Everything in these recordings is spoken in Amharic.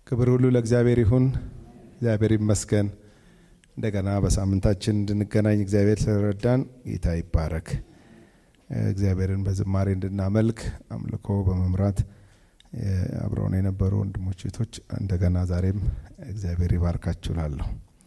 ክብር ሁሉ ለእግዚአብሔር ይሁን። እግዚአብሔር ይመስገን። እንደገና በሳምንታችን እንድንገናኝ እግዚአብሔር ስለረዳን ጌታ ይባረክ። እግዚአብሔርን በዝማሬ እንድናመልክ አምልኮ በመምራት አብረውን የነበሩ ወንድሞች እህቶች እንደገና ዛሬም እግዚአብሔር ይባርካችሁ እላለሁ።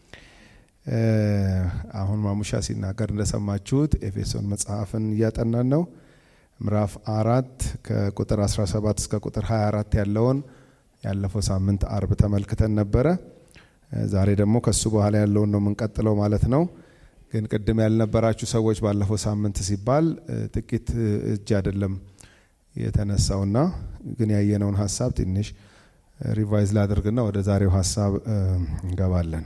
አሁን ማሙሻ ሲናገር እንደሰማችሁት ኤፌሶን መጽሐፍን እያጠናን ነው። ምዕራፍ አራት ከቁጥር 17 እስከ ቁጥር 24 ያለውን ያለፈው ሳምንት አርብ ተመልክተን ነበረ። ዛሬ ደግሞ ከሱ በኋላ ያለውን ነው የምንቀጥለው ማለት ነው። ግን ቅድም ያልነበራችሁ ሰዎች ባለፈው ሳምንት ሲባል ጥቂት እጅ አይደለም የተነሳውና ግን ያየነውን ሀሳብ ትንሽ ሪቫይዝ ላድርግና ወደ ዛሬው ሀሳብ እንገባለን።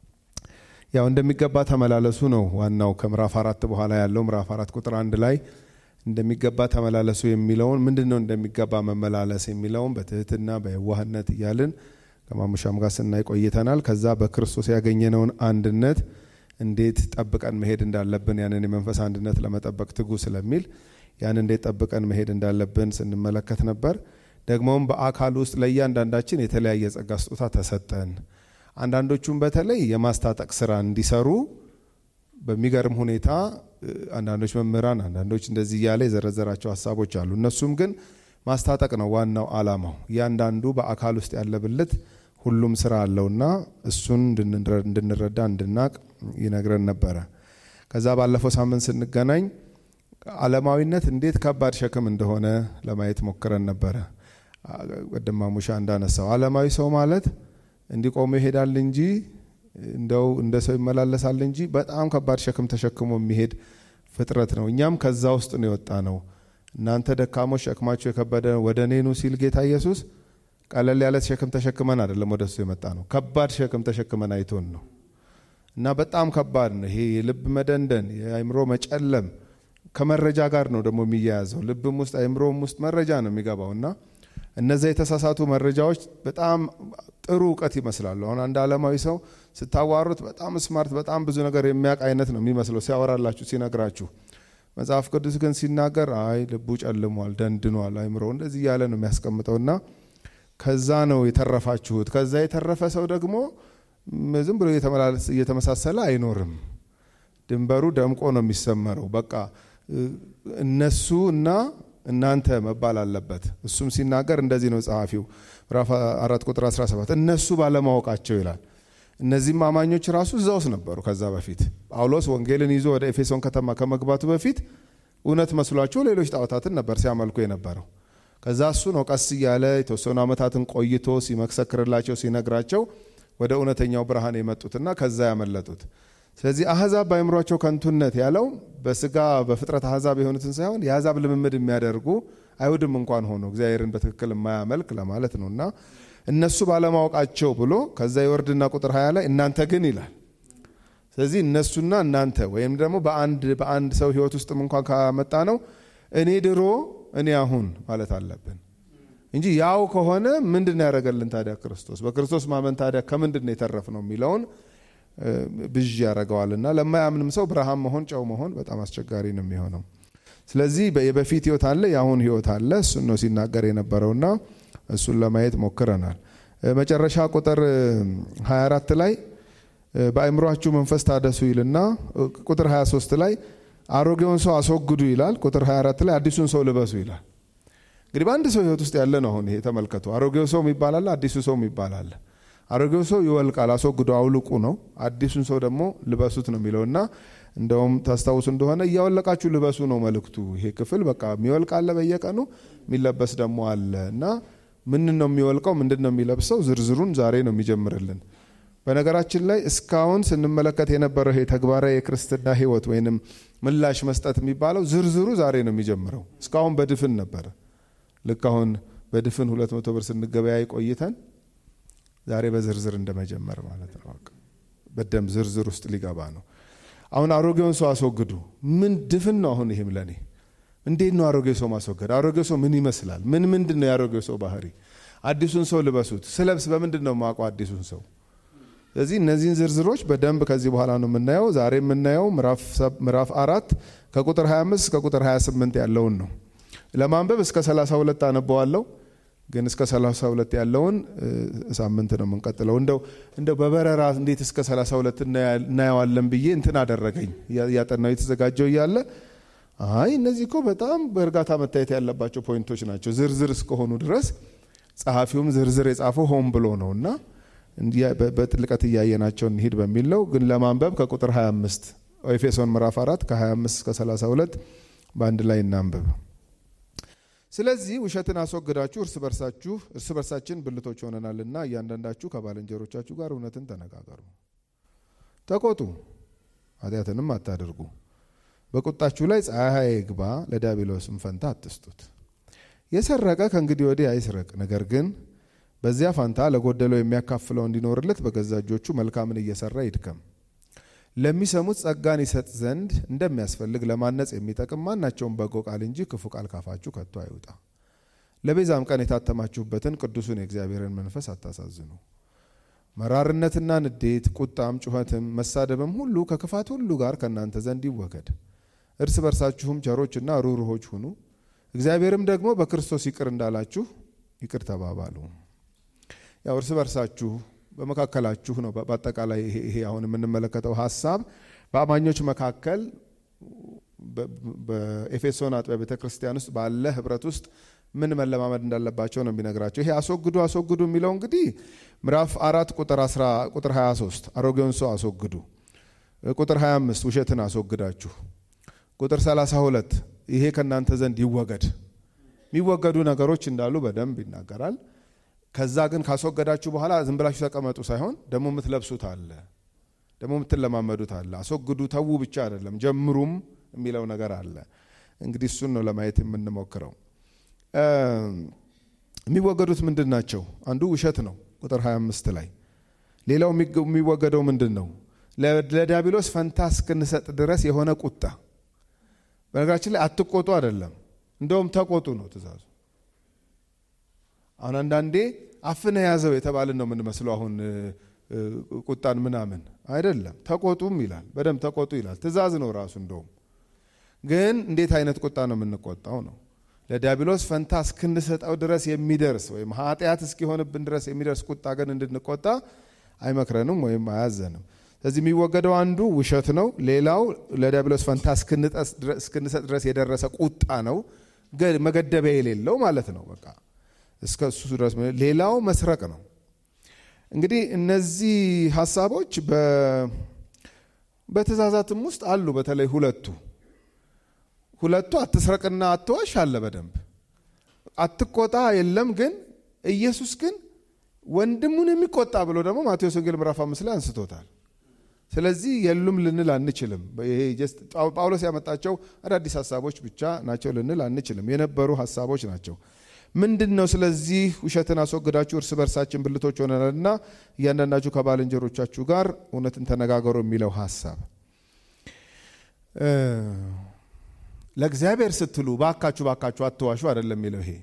ያው እንደሚገባ ተመላለሱ ነው ዋናው። ከምዕራፍ አራት በኋላ ያለው ምዕራፍ አራት ቁጥር አንድ ላይ እንደሚገባ ተመላለሱ የሚለውን ምንድን ነው እንደሚገባ መመላለስ የሚለውን በትህትና በየዋህነት እያልን ከማሙሻም ጋር ስናይ ቆይተናል። ከዛ በክርስቶስ ያገኘነውን አንድነት እንዴት ጠብቀን መሄድ እንዳለብን ያንን የመንፈስ አንድነት ለመጠበቅ ትጉ ስለሚል ያን እንዴት ጠብቀን መሄድ እንዳለብን ስንመለከት ነበር። ደግሞም በአካል ውስጥ ለእያንዳንዳችን የተለያየ ጸጋ ስጦታ ተሰጠን። አንዳንዶቹም በተለይ የማስታጠቅ ስራ እንዲሰሩ በሚገርም ሁኔታ አንዳንዶች መምህራን፣ አንዳንዶች እንደዚህ እያለ የዘረዘራቸው ሀሳቦች አሉ። እነሱም ግን ማስታጠቅ ነው ዋናው አላማው። እያንዳንዱ በአካል ውስጥ ያለ ብልት ሁሉም ስራ አለውና እሱን እንድንረዳ እንድናቅ ይነግረን ነበረ። ከዛ ባለፈው ሳምንት ስንገናኝ ዓለማዊነት እንዴት ከባድ ሸክም እንደሆነ ለማየት ሞክረን ነበረ። ቅድም ማሙሻ እንዳነሳው ዓለማዊ ሰው ማለት እንዲቆሙ ይሄዳል እንጂ እንደው እንደ ሰው ይመላለሳል እንጂ በጣም ከባድ ሸክም ተሸክሞ የሚሄድ ፍጥረት ነው። እኛም ከዛ ውስጥ ነው የወጣ ነው። እናንተ ደካሞች ሸክማችሁ የከበደ ወደ እኔ ኑ ሲል ጌታ ኢየሱስ ቀለል ያለ ሸክም ተሸክመን አይደለም ወደ እሱ የመጣ ነው። ከባድ ሸክም ተሸክመን አይቶን ነው እና በጣም ከባድ ነው። ይሄ የልብ መደንደን፣ የአእምሮ መጨለም ከመረጃ ጋር ነው ደግሞ የሚያያዘው። ልብም ውስጥ አእምሮም ውስጥ መረጃ ነው የሚገባው እና እነዚያ የተሳሳቱ መረጃዎች በጣም ጥሩ እውቀት ይመስላሉ። አሁን አንድ ዓለማዊ ሰው ስታዋሩት በጣም ስማርት፣ በጣም ብዙ ነገር የሚያውቅ አይነት ነው የሚመስለው ሲያወራላችሁ፣ ሲነግራችሁ። መጽሐፍ ቅዱስ ግን ሲናገር አይ ልቡ ጨልሟል፣ ደንድኗል፣ አይምሮ እንደዚህ እያለ ነው የሚያስቀምጠውና ከዛ ነው የተረፋችሁት። ከዛ የተረፈ ሰው ደግሞ ዝም ብሎ እየተመሳሰለ አይኖርም። ድንበሩ ደምቆ ነው የሚሰመረው። በቃ እነሱ እና እናንተ መባል አለበት። እሱም ሲናገር እንደዚህ ነው ጸሐፊው ምዕራፍ አራት ቁጥር 17 እነሱ ባለማወቃቸው ይላል። እነዚህም አማኞች ራሱ እዛ ውስጥ ነበሩ። ከዛ በፊት ጳውሎስ ወንጌልን ይዞ ወደ ኤፌሶን ከተማ ከመግባቱ በፊት እውነት መስሏቸው ሌሎች ጣዖታትን ነበር ሲያመልኩ የነበረው። ከዛ እሱ ነው ቀስ እያለ የተወሰኑ ዓመታትን ቆይቶ ሲመሰክርላቸው ሲነግራቸው ወደ እውነተኛው ብርሃን የመጡትና ከዛ ያመለጡት። ስለዚህ አህዛብ በአእምሯቸው ከንቱነት ያለው በስጋ በፍጥረት አህዛብ የሆኑትን ሳይሆን የአህዛብ ልምምድ የሚያደርጉ አይሁድም እንኳን ሆኖ እግዚአብሔርን በትክክል የማያመልክ ለማለት ነው እና እነሱ ባለማወቃቸው ብሎ ከዛ የወርድና ቁጥር ሀያ ላይ እናንተ ግን ይላል። ስለዚህ እነሱና እናንተ ወይም ደግሞ በአንድ በአንድ ሰው ህይወት ውስጥም እንኳን ካመጣ ነው እኔ ድሮ እኔ አሁን ማለት አለብን እንጂ ያው ከሆነ ምንድን ያደረገልን ታዲያ ክርስቶስ? በክርስቶስ ማመን ታዲያ ከምንድን ነው የተረፍ ነው የሚለውን ብዥ ያደርገዋልና ለማያምንም ሰው ብርሃን መሆን ጨው መሆን በጣም አስቸጋሪ ነው የሚሆነው። ስለዚህ የበፊት ህይወት አለ፣ የአሁን ህይወት አለ። እሱን ነው ሲናገር የነበረውና እሱን ለማየት ሞክረናል። መጨረሻ ቁጥር 24 ላይ በአእምሯችሁ መንፈስ ታደሱ ይልና ቁጥር 23 ላይ አሮጌውን ሰው አስወግዱ ይላል። ቁጥር 24 ላይ አዲሱን ሰው ልበሱ ይላል። እንግዲህ በአንድ ሰው ህይወት ውስጥ ያለ ነው። አሁን ይሄ ተመልከቱ። አሮጌው ሰው ይባላል፣ አዲሱ ሰው ይባላል። አሮጌው ሰው ይወልቃል፣ አስወግዶ አውልቁ ነው። አዲሱን ሰው ደግሞ ልበሱት ነው የሚለው እና እንደውም ታስታውሱ እንደሆነ እያወለቃችሁ ልበሱ ነው መልእክቱ። ይሄ ክፍል በቃ የሚወልቅ አለ በየቀኑ የሚለበስ ደግሞ አለ እና ምን ነው የሚወልቀው? ምንድን ነው የሚለብሰው? ዝርዝሩን ዛሬ ነው የሚጀምርልን። በነገራችን ላይ እስካሁን ስንመለከት የነበረው ይሄ ተግባራዊ የክርስትና ህይወት ወይንም ምላሽ መስጠት የሚባለው ዝርዝሩ ዛሬ ነው የሚጀምረው። እስካሁን በድፍን ነበረ። ልክ አሁን በድፍን ሁለት መቶ ብር ስንገበያይ ቆይተን ዛሬ በዝርዝር እንደመጀመር ማለት ነው። በደንብ ዝርዝር ውስጥ ሊገባ ነው። አሁን አሮጌውን ሰው አስወግዱ። ምን ድፍን ነው አሁን ይሄም ለኔ እንዴት ነው አሮጌ ሰው ማስወገድ? አሮጌ ሰው ምን ይመስላል? ምን ምንድን ነው የአሮጌ ሰው ባህሪ? አዲሱን ሰው ልበሱት። ስለብስ በምንድን ነው የማውቀው አዲሱን ሰው? ስለዚህ እነዚህን ዝርዝሮች በደንብ ከዚህ በኋላ ነው የምናየው። ዛሬ የምናየው ምዕራፍ አራት ከቁጥር 25 እስከ ቁጥር 28 ያለውን ነው። ለማንበብ እስከ 32 አነበዋለሁ። ግን እስከ 32 ያለውን ሳምንት ነው የምንቀጥለው። እንደው እንደው በበረራ እንዴት እስከ 32 እናየዋለን ብዬ እንትን አደረገኝ። ያጠናው የተዘጋጀው እያለ አይ እነዚህ እኮ በጣም በእርጋታ መታየት ያለባቸው ፖይንቶች ናቸው ዝርዝር እስከሆኑ ድረስ ጸሐፊውም ዝርዝር የጻፈው ሆን ብሎ ነው እና በጥልቀት እያየናቸው እንሂድ በሚል ነው። ግን ለማንበብ ከቁጥር 25 ኤፌሶን ምዕራፍ 4 ከ25 እስከ 32 በአንድ ላይ እናንብብ። ስለዚህ ውሸትን አስወግዳችሁ እርስ በርሳችሁ እርስ በርሳችን ብልቶች ሆነናልና እያንዳንዳችሁ ከባልንጀሮቻችሁ ጋር እውነትን ተነጋገሩ፣ ተቆጡ፣ ኃጢአትንም አታድርጉ። በቁጣችሁ ላይ ፀሐይ ይግባ፣ ለዲያብሎስም ፈንታ አትስጡት። የሰረቀ ከእንግዲህ ወዲህ አይስረቅ፣ ነገር ግን በዚያ ፋንታ ለጎደለው የሚያካፍለው እንዲኖርለት በገዛ እጆቹ መልካምን እየሰራ ይድከም። ለሚሰሙት ጸጋን ይሰጥ ዘንድ እንደሚያስፈልግ ለማነጽ የሚጠቅም ማናቸውም በጎ ቃል እንጂ ክፉ ቃል ካፋችሁ ከቶ አይውጣ። ለቤዛም ቀን የታተማችሁበትን ቅዱሱን የእግዚአብሔርን መንፈስ አታሳዝኑ። መራርነትና ንዴት፣ ቁጣም፣ ጩኸትም፣ መሳደብም ሁሉ ከክፋት ሁሉ ጋር ከእናንተ ዘንድ ይወገድ። እርስ በርሳችሁም ቸሮችና ሩህሩሆች ሁኑ፣ እግዚአብሔርም ደግሞ በክርስቶስ ይቅር እንዳላችሁ ይቅር ተባባሉ። ያው እርስ በርሳችሁ በመካከላችሁ ነው። በአጠቃላይ ይሄ አሁን የምንመለከተው ሀሳብ በአማኞች መካከል በኤፌሶን አጥቢያ ቤተ ክርስቲያን ውስጥ ባለ ህብረት ውስጥ ምን መለማመድ እንዳለባቸው ነው የሚነግራቸው። ይሄ አስወግዱ አስወግዱ የሚለው እንግዲህ ምዕራፍ አራት ቁጥር 23 አሮጌውን ሰው አስወግዱ፣ ቁጥር 25 ውሸትን አስወግዳችሁ፣ ቁጥር 32 ይሄ ከእናንተ ዘንድ ይወገድ። የሚወገዱ ነገሮች እንዳሉ በደንብ ይናገራል። ከዛ ግን ካስወገዳችሁ በኋላ ዝም ብላችሁ ተቀመጡ ሳይሆን ደግሞ የምትለብሱት አለ፣ ደግሞ የምትለማመዱት አለ። አስወግዱ ተዉ ብቻ አይደለም ጀምሩም የሚለው ነገር አለ። እንግዲህ እሱን ነው ለማየት የምንሞክረው። የሚወገዱት ምንድን ናቸው? አንዱ ውሸት ነው፣ ቁጥር 25 ላይ። ሌላው የሚወገደው ምንድን ነው? ለዲያብሎስ ፈንታ እስክንሰጥ ድረስ የሆነ ቁጣ። በነገራችን ላይ አትቆጡ አይደለም፣ እንደውም ተቆጡ ነው ትእዛዙ። አሁን አንዳንዴ አፍነ ያዘው የተባልን ነው የምንመስለው። አሁን ቁጣን ምናምን አይደለም፣ ተቆጡም ይላል። በደንብ ተቆጡ ይላል። ትእዛዝ ነው ራሱ። እንደውም ግን እንዴት አይነት ቁጣ ነው የምንቆጣው ነው ለዲያብሎስ ፈንታ እስክንሰጠው ድረስ የሚደርስ ወይም ኃጢአት እስኪሆንብን ድረስ የሚደርስ ቁጣ ግን እንድንቆጣ አይመክረንም ወይም አያዘንም። ስለዚህ የሚወገደው አንዱ ውሸት ነው። ሌላው ለዲያብሎስ ፈንታ እስክንሰጥ ድረስ የደረሰ ቁጣ ነው፣ መገደቢያ የሌለው ማለት ነው። በቃ እስከ እሱ ድረስ። ሌላው መስረቅ ነው። እንግዲህ እነዚህ ሀሳቦች በትእዛዛትም ውስጥ አሉ። በተለይ ሁለቱ ሁለቱ አትስረቅና አትዋሽ አለ በደንብ አትቆጣ የለም። ግን ኢየሱስ ግን ወንድሙን የሚቆጣ ብሎ ደግሞ ማቴዎስ ወንጌል ምዕራፍ አምስት ላይ አንስቶታል። ስለዚህ የሉም ልንል አንችልም። ይሄ ጳውሎስ ያመጣቸው አዳዲስ ሀሳቦች ብቻ ናቸው ልንል አንችልም። የነበሩ ሀሳቦች ናቸው። ምንድን ነው? ስለዚህ ውሸትን አስወግዳችሁ እርስ በርሳችን ብልቶች ሆነናልና እያንዳንዳችሁ ከባልንጀሮቻችሁ ጋር እውነትን ተነጋገሩ የሚለው ሀሳብ ለእግዚአብሔር ስትሉ ባካችሁ ባካችሁ አትዋሹ አይደለም የሚለው ይሄ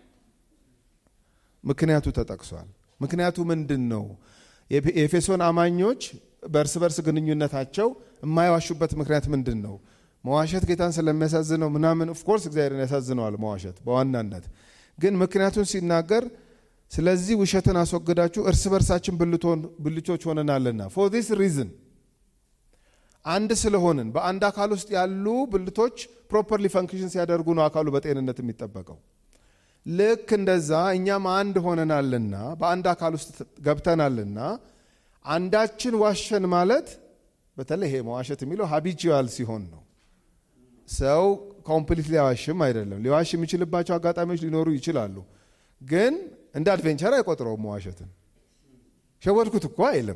ምክንያቱ ተጠቅሷል። ምክንያቱ ምንድን ነው? የኤፌሶን አማኞች በእርስ በርስ ግንኙነታቸው የማይዋሹበት ምክንያት ምንድን ነው? መዋሸት ጌታን ስለሚያሳዝነው ምናምን። ኦፍኮርስ እግዚአብሔርን ያሳዝነዋል መዋሸት በዋናነት ግን ምክንያቱን ሲናገር ስለዚህ ውሸትን አስወግዳችሁ እርስ በርሳችን ብልቶች ሆነናልና ፎር ዲስ ሪዝን አንድ ስለሆንን በአንድ አካል ውስጥ ያሉ ብልቶች ፕሮፐርሊ ፈንክሽን ሲያደርጉ ነው አካሉ በጤንነት የሚጠበቀው። ልክ እንደዛ እኛም አንድ ሆነናልና በአንድ አካል ውስጥ ገብተናልና አንዳችን ዋሸን ማለት በተለይ ይሄ መዋሸት የሚለው ሀቢቹዋል ሲሆን ነው። ሰው ኮምፕሊት ሊያዋሽም አይደለም። ሊዋሽ የሚችልባቸው አጋጣሚዎች ሊኖሩ ይችላሉ። ግን እንደ አድቬንቸር አይቆጥረውም መዋሸትን። ሸወድኩት እኮ አይልም።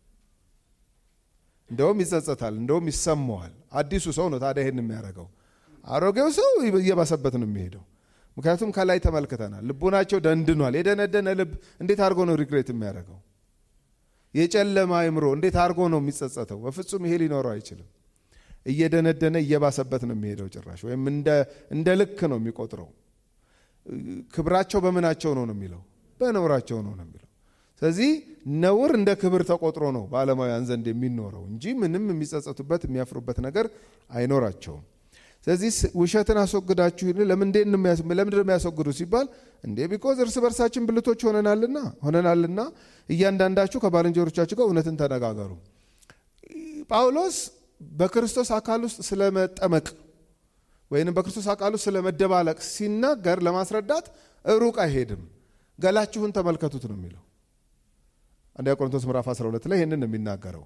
እንደውም ይጸጸታል፣ እንደውም ይሰማዋል። አዲሱ ሰው ነው ታዲያ ይሄን የሚያደርገው። አሮጌው ሰው እየባሰበት ነው የሚሄደው። ምክንያቱም ከላይ ተመልክተናል፣ ልቡናቸው ደንድኗል። የደነደነ ልብ እንዴት አድርጎ ነው ሪግሬት የሚያደርገው? የጨለማ አይምሮ እንዴት አድርጎ ነው የሚጸጸተው? በፍጹም ይሄ ሊኖረው አይችልም። እየደነደነ እየባሰበት ነው የሚሄደው ጭራሽ፣ ወይም እንደ ልክ ነው የሚቆጥረው። ክብራቸው በምናቸው ነው ነው የሚለው፣ በነውራቸው ነው ነው የሚለው። ስለዚህ ነውር እንደ ክብር ተቆጥሮ ነው በዓለማውያን ዘንድ የሚኖረው እንጂ ምንም የሚጸጸቱበት የሚያፍሩበት ነገር አይኖራቸውም። ስለዚህ ውሸትን አስወግዳችሁ ለምንድን ነው የሚያስወግዱ ሲባል እንዴ ቢኮዝ እርስ በርሳችን ብልቶች ሆነናልና ሆነናልና እያንዳንዳችሁ ከባልንጀሮቻችሁ ጋር እውነትን ተነጋገሩ። ጳውሎስ በክርስቶስ አካል ውስጥ ስለመጠመቅ ወይንም በክርስቶስ አካል ውስጥ ስለመደባለቅ ሲናገር ለማስረዳት ሩቅ አይሄድም። ገላችሁን ተመልከቱት ነው የሚለው። አንደኛ ቆሮንቶስ ምዕራፍ 12 ላይ ይህንን ነው የሚናገረው።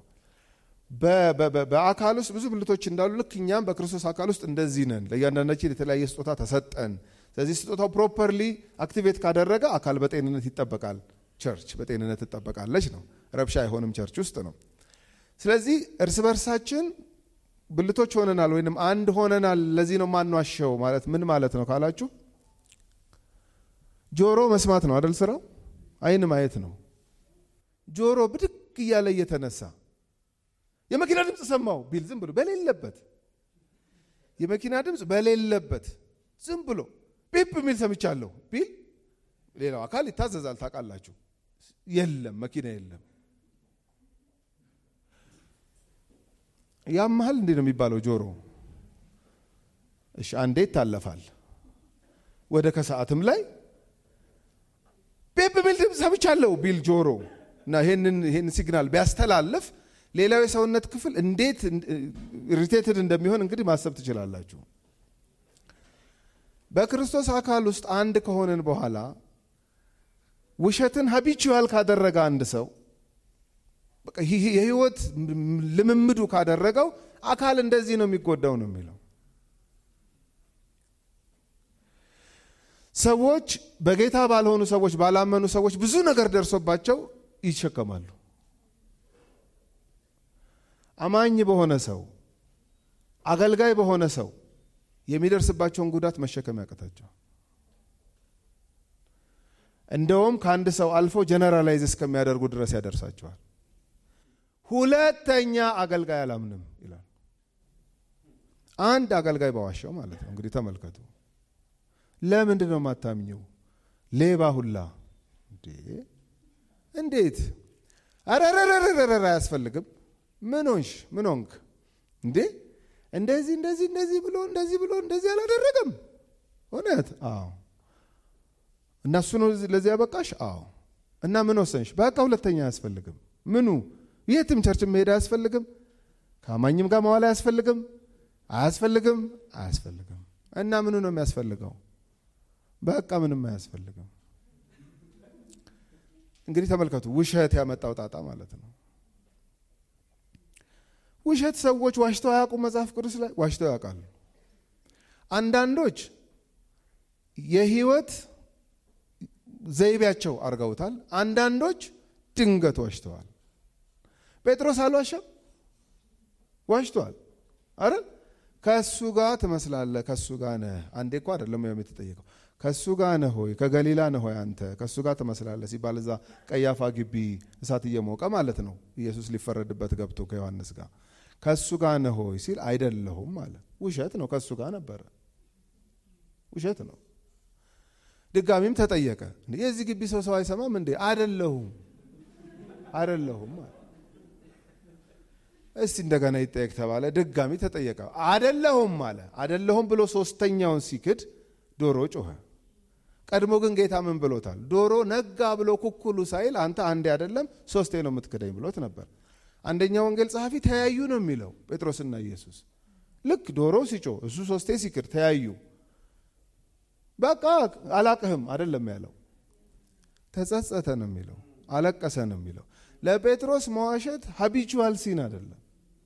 በአካል ውስጥ ብዙ ብልቶች እንዳሉ ልክ እኛም በክርስቶስ አካል ውስጥ እንደዚህ ነን። ለእያንዳንዳችን የተለያየ ስጦታ ተሰጠን። ስለዚህ ስጦታው ፕሮፐርሊ አክቲቬት ካደረገ አካል በጤንነት ይጠበቃል፣ ቸርች በጤንነት ትጠበቃለች ነው። ረብሻ አይሆንም ቸርች ውስጥ ነው። ስለዚህ እርስ በርሳችን ብልቶች ሆነናል ወይንም አንድ ሆነናል። ለዚህ ነው ማንዋሸው ማለት ምን ማለት ነው ካላችሁ፣ ጆሮ መስማት ነው አደል ስራው፣ አይን ማየት ነው። ጆሮ ብድግ እያለ እየተነሳ የመኪና ድምፅ ሰማው ቢል ዝም ብሎ በሌለበት የመኪና ድምፅ በሌለበት ዝም ብሎ ፒፕ የሚል ሰምቻለሁ ቢል ሌላው አካል ይታዘዛል። ታውቃላችሁ፣ የለም መኪና የለም። ያመሃል እንዴ ነው የሚባለው ጆሮ። እሺ አንዴ ይታለፋል። ወደ ከሰዓትም ላይ ፒፕ የሚል ድምፅ ሰምቻለሁ ቢል ጆሮ እና ይህንን ሲግናል ቢያስተላልፍ ሌላው የሰውነት ክፍል እንዴት ኢሪቴትድ እንደሚሆን እንግዲህ ማሰብ ትችላላችሁ። በክርስቶስ አካል ውስጥ አንድ ከሆንን በኋላ ውሸትን ሀቢቹዋል ካደረገ አንድ ሰው የህይወት ልምምዱ ካደረገው አካል እንደዚህ ነው የሚጎዳው ነው የሚለው። ሰዎች በጌታ ባልሆኑ ሰዎች ባላመኑ ሰዎች ብዙ ነገር ደርሶባቸው ይሸከማሉ። አማኝ በሆነ ሰው አገልጋይ በሆነ ሰው የሚደርስባቸውን ጉዳት መሸከም ያቀታቸው፣ እንደውም ከአንድ ሰው አልፎ ጀነራላይዝ እስከሚያደርጉ ድረስ ያደርሳቸዋል። ሁለተኛ አገልጋይ አላምንም ይላል። አንድ አገልጋይ በዋሻው ማለት ነው። እንግዲህ ተመልከቱ። ለምንድን ነው የማታምኘው? ሌባ ሁላ እንዴት? አረረረረረ አያስፈልግም ምን ሆንሽ? ምን ሆንክ እንዴ? እንደዚህ እንደዚህ እንደዚህ ብሎ እንደዚህ ብሎ እንደዚህ አላደረገም። እውነት? አዎ። እና እሱ ነው ለዚህ ያበቃሽ? አዎ። እና ምን ወሰንሽ? በቃ ሁለተኛ አያስፈልግም። ምኑ? የትም ቸርች መሄድ አያስፈልግም። ከአማኝም ጋር መዋል አያስፈልግም። አያስፈልግም፣ አያስፈልግም። እና ምኑ ነው የሚያስፈልገው? በቃ ምንም አያስፈልግም። እንግዲህ ተመልከቱ፣ ውሸት ያመጣው ጣጣ ማለት ነው። ውሸት ሰዎች ዋሽተው አያውቁም። መጽሐፍ ቅዱስ ላይ ዋሽተው ያውቃሉ። አንዳንዶች የህይወት ዘይቤያቸው አድርገውታል። አንዳንዶች ድንገት ዋሽተዋል። ጴጥሮስ አልዋሸም፣ ዋሽተዋል። አረ ከእሱ ጋር ትመስላለህ፣ ከእሱ ጋር ነህ። አንዴ እኮ አይደለም የተጠየቀው ከእሱ ጋር ነህ ሆይ ከገሊላ ነህ ሆይ አንተ ከእሱ ጋር ትመስላለህ ሲባል እዛ ቀያፋ ግቢ እሳት እየሞቀ ማለት ነው። ኢየሱስ ሊፈረድበት ገብቶ ከዮሐንስ ጋር ከእሱ ጋር ነህ ሆይ ሲል አይደለሁም አለ። ውሸት ነው። ከእሱ ጋር ነበረ። ውሸት ነው። ድጋሚም ተጠየቀ። የዚህ ግቢ ሰው ሰው አይሰማም እንዴ? አይደለሁም አይደለሁም አለ። እስቲ እንደገና ይጠየቅ ተባለ። ድጋሚ ተጠየቀ። አይደለሁም አለ። አይደለሁም ብሎ ሶስተኛውን ሲክድ ዶሮ ጮኸ። ቀድሞ ግን ጌታ ምን ብሎታል? ዶሮ ነጋ ብሎ ኩኩሉ ሳይል አንተ አንዴ አይደለም ሶስቴ ነው የምትክደኝ ብሎት ነበር። አንደኛ ወንጌል ጸሐፊ ተያዩ ነው የሚለው ጴጥሮስና ኢየሱስ። ልክ ዶሮ ሲጮህ እሱ ሶስቴ ሲክድ ተያዩ። በቃ አላቅህም አይደለም ያለው፣ ተጸጸተ ነው የሚለው፣ አለቀሰ ነው የሚለው። ለጴጥሮስ መዋሸት ሀቢቹዋል ሲን አይደለም፣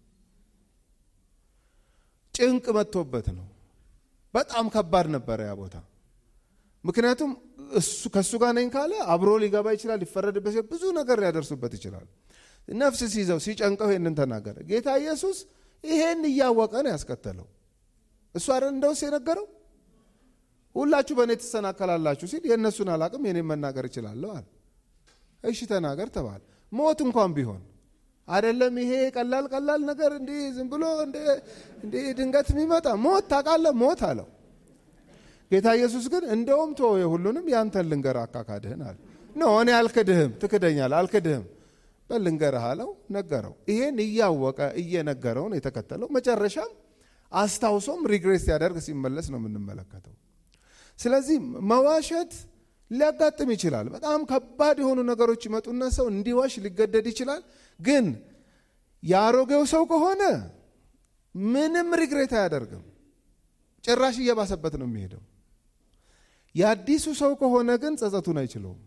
ጭንቅ መጥቶበት ነው። በጣም ከባድ ነበረ ያ ቦታ። ምክንያቱም እሱ ከእሱ ጋር ነኝ ካለ አብሮ ሊገባ ይችላል፣ ሊፈረድበት ይችላል፣ ብዙ ነገር ሊያደርሱበት ይችላል። ነፍስ ሲይዘው ሲጨንቀው ይሄንን ተናገረ። ጌታ ኢየሱስ ይሄን እያወቀ ነው ያስከተለው። እሱ አይደል እንደውስ የነገረው ሁላችሁ በእኔ ትሰናከላላችሁ ሲል የእነሱን አላቅም የኔን መናገር እችላለሁ አለ። እሺ ተናገር ተባለ። ሞት እንኳን ቢሆን አይደለም ይሄ ቀላል ቀላል ነገር እንዲህ ዝም ብሎ እንዲህ ድንገት የሚመጣ ሞት ታውቃለህ፣ ሞት አለው። ጌታ ኢየሱስ ግን እንደውም ቶ የሁሉንም ያንተን ልንገር አካካድህን አለ። ኖ እኔ አልክድህም፣ ትክደኛል፣ አልክድህም በል ልንገርህ አለው። ነገረው። ይሄን እያወቀ እየነገረውን የተከተለው መጨረሻም አስታውሶም ሪግሬስ ሲያደርግ ሲመለስ ነው የምንመለከተው። ስለዚህ መዋሸት ሊያጋጥም ይችላል። በጣም ከባድ የሆኑ ነገሮች ይመጡና ሰው እንዲዋሽ ሊገደድ ይችላል። ግን የአሮጌው ሰው ከሆነ ምንም ሪግሬት አያደርግም። ጭራሽ እየባሰበት ነው የሚሄደው። የአዲሱ ሰው ከሆነ ግን ጸጸቱን አይችለውም።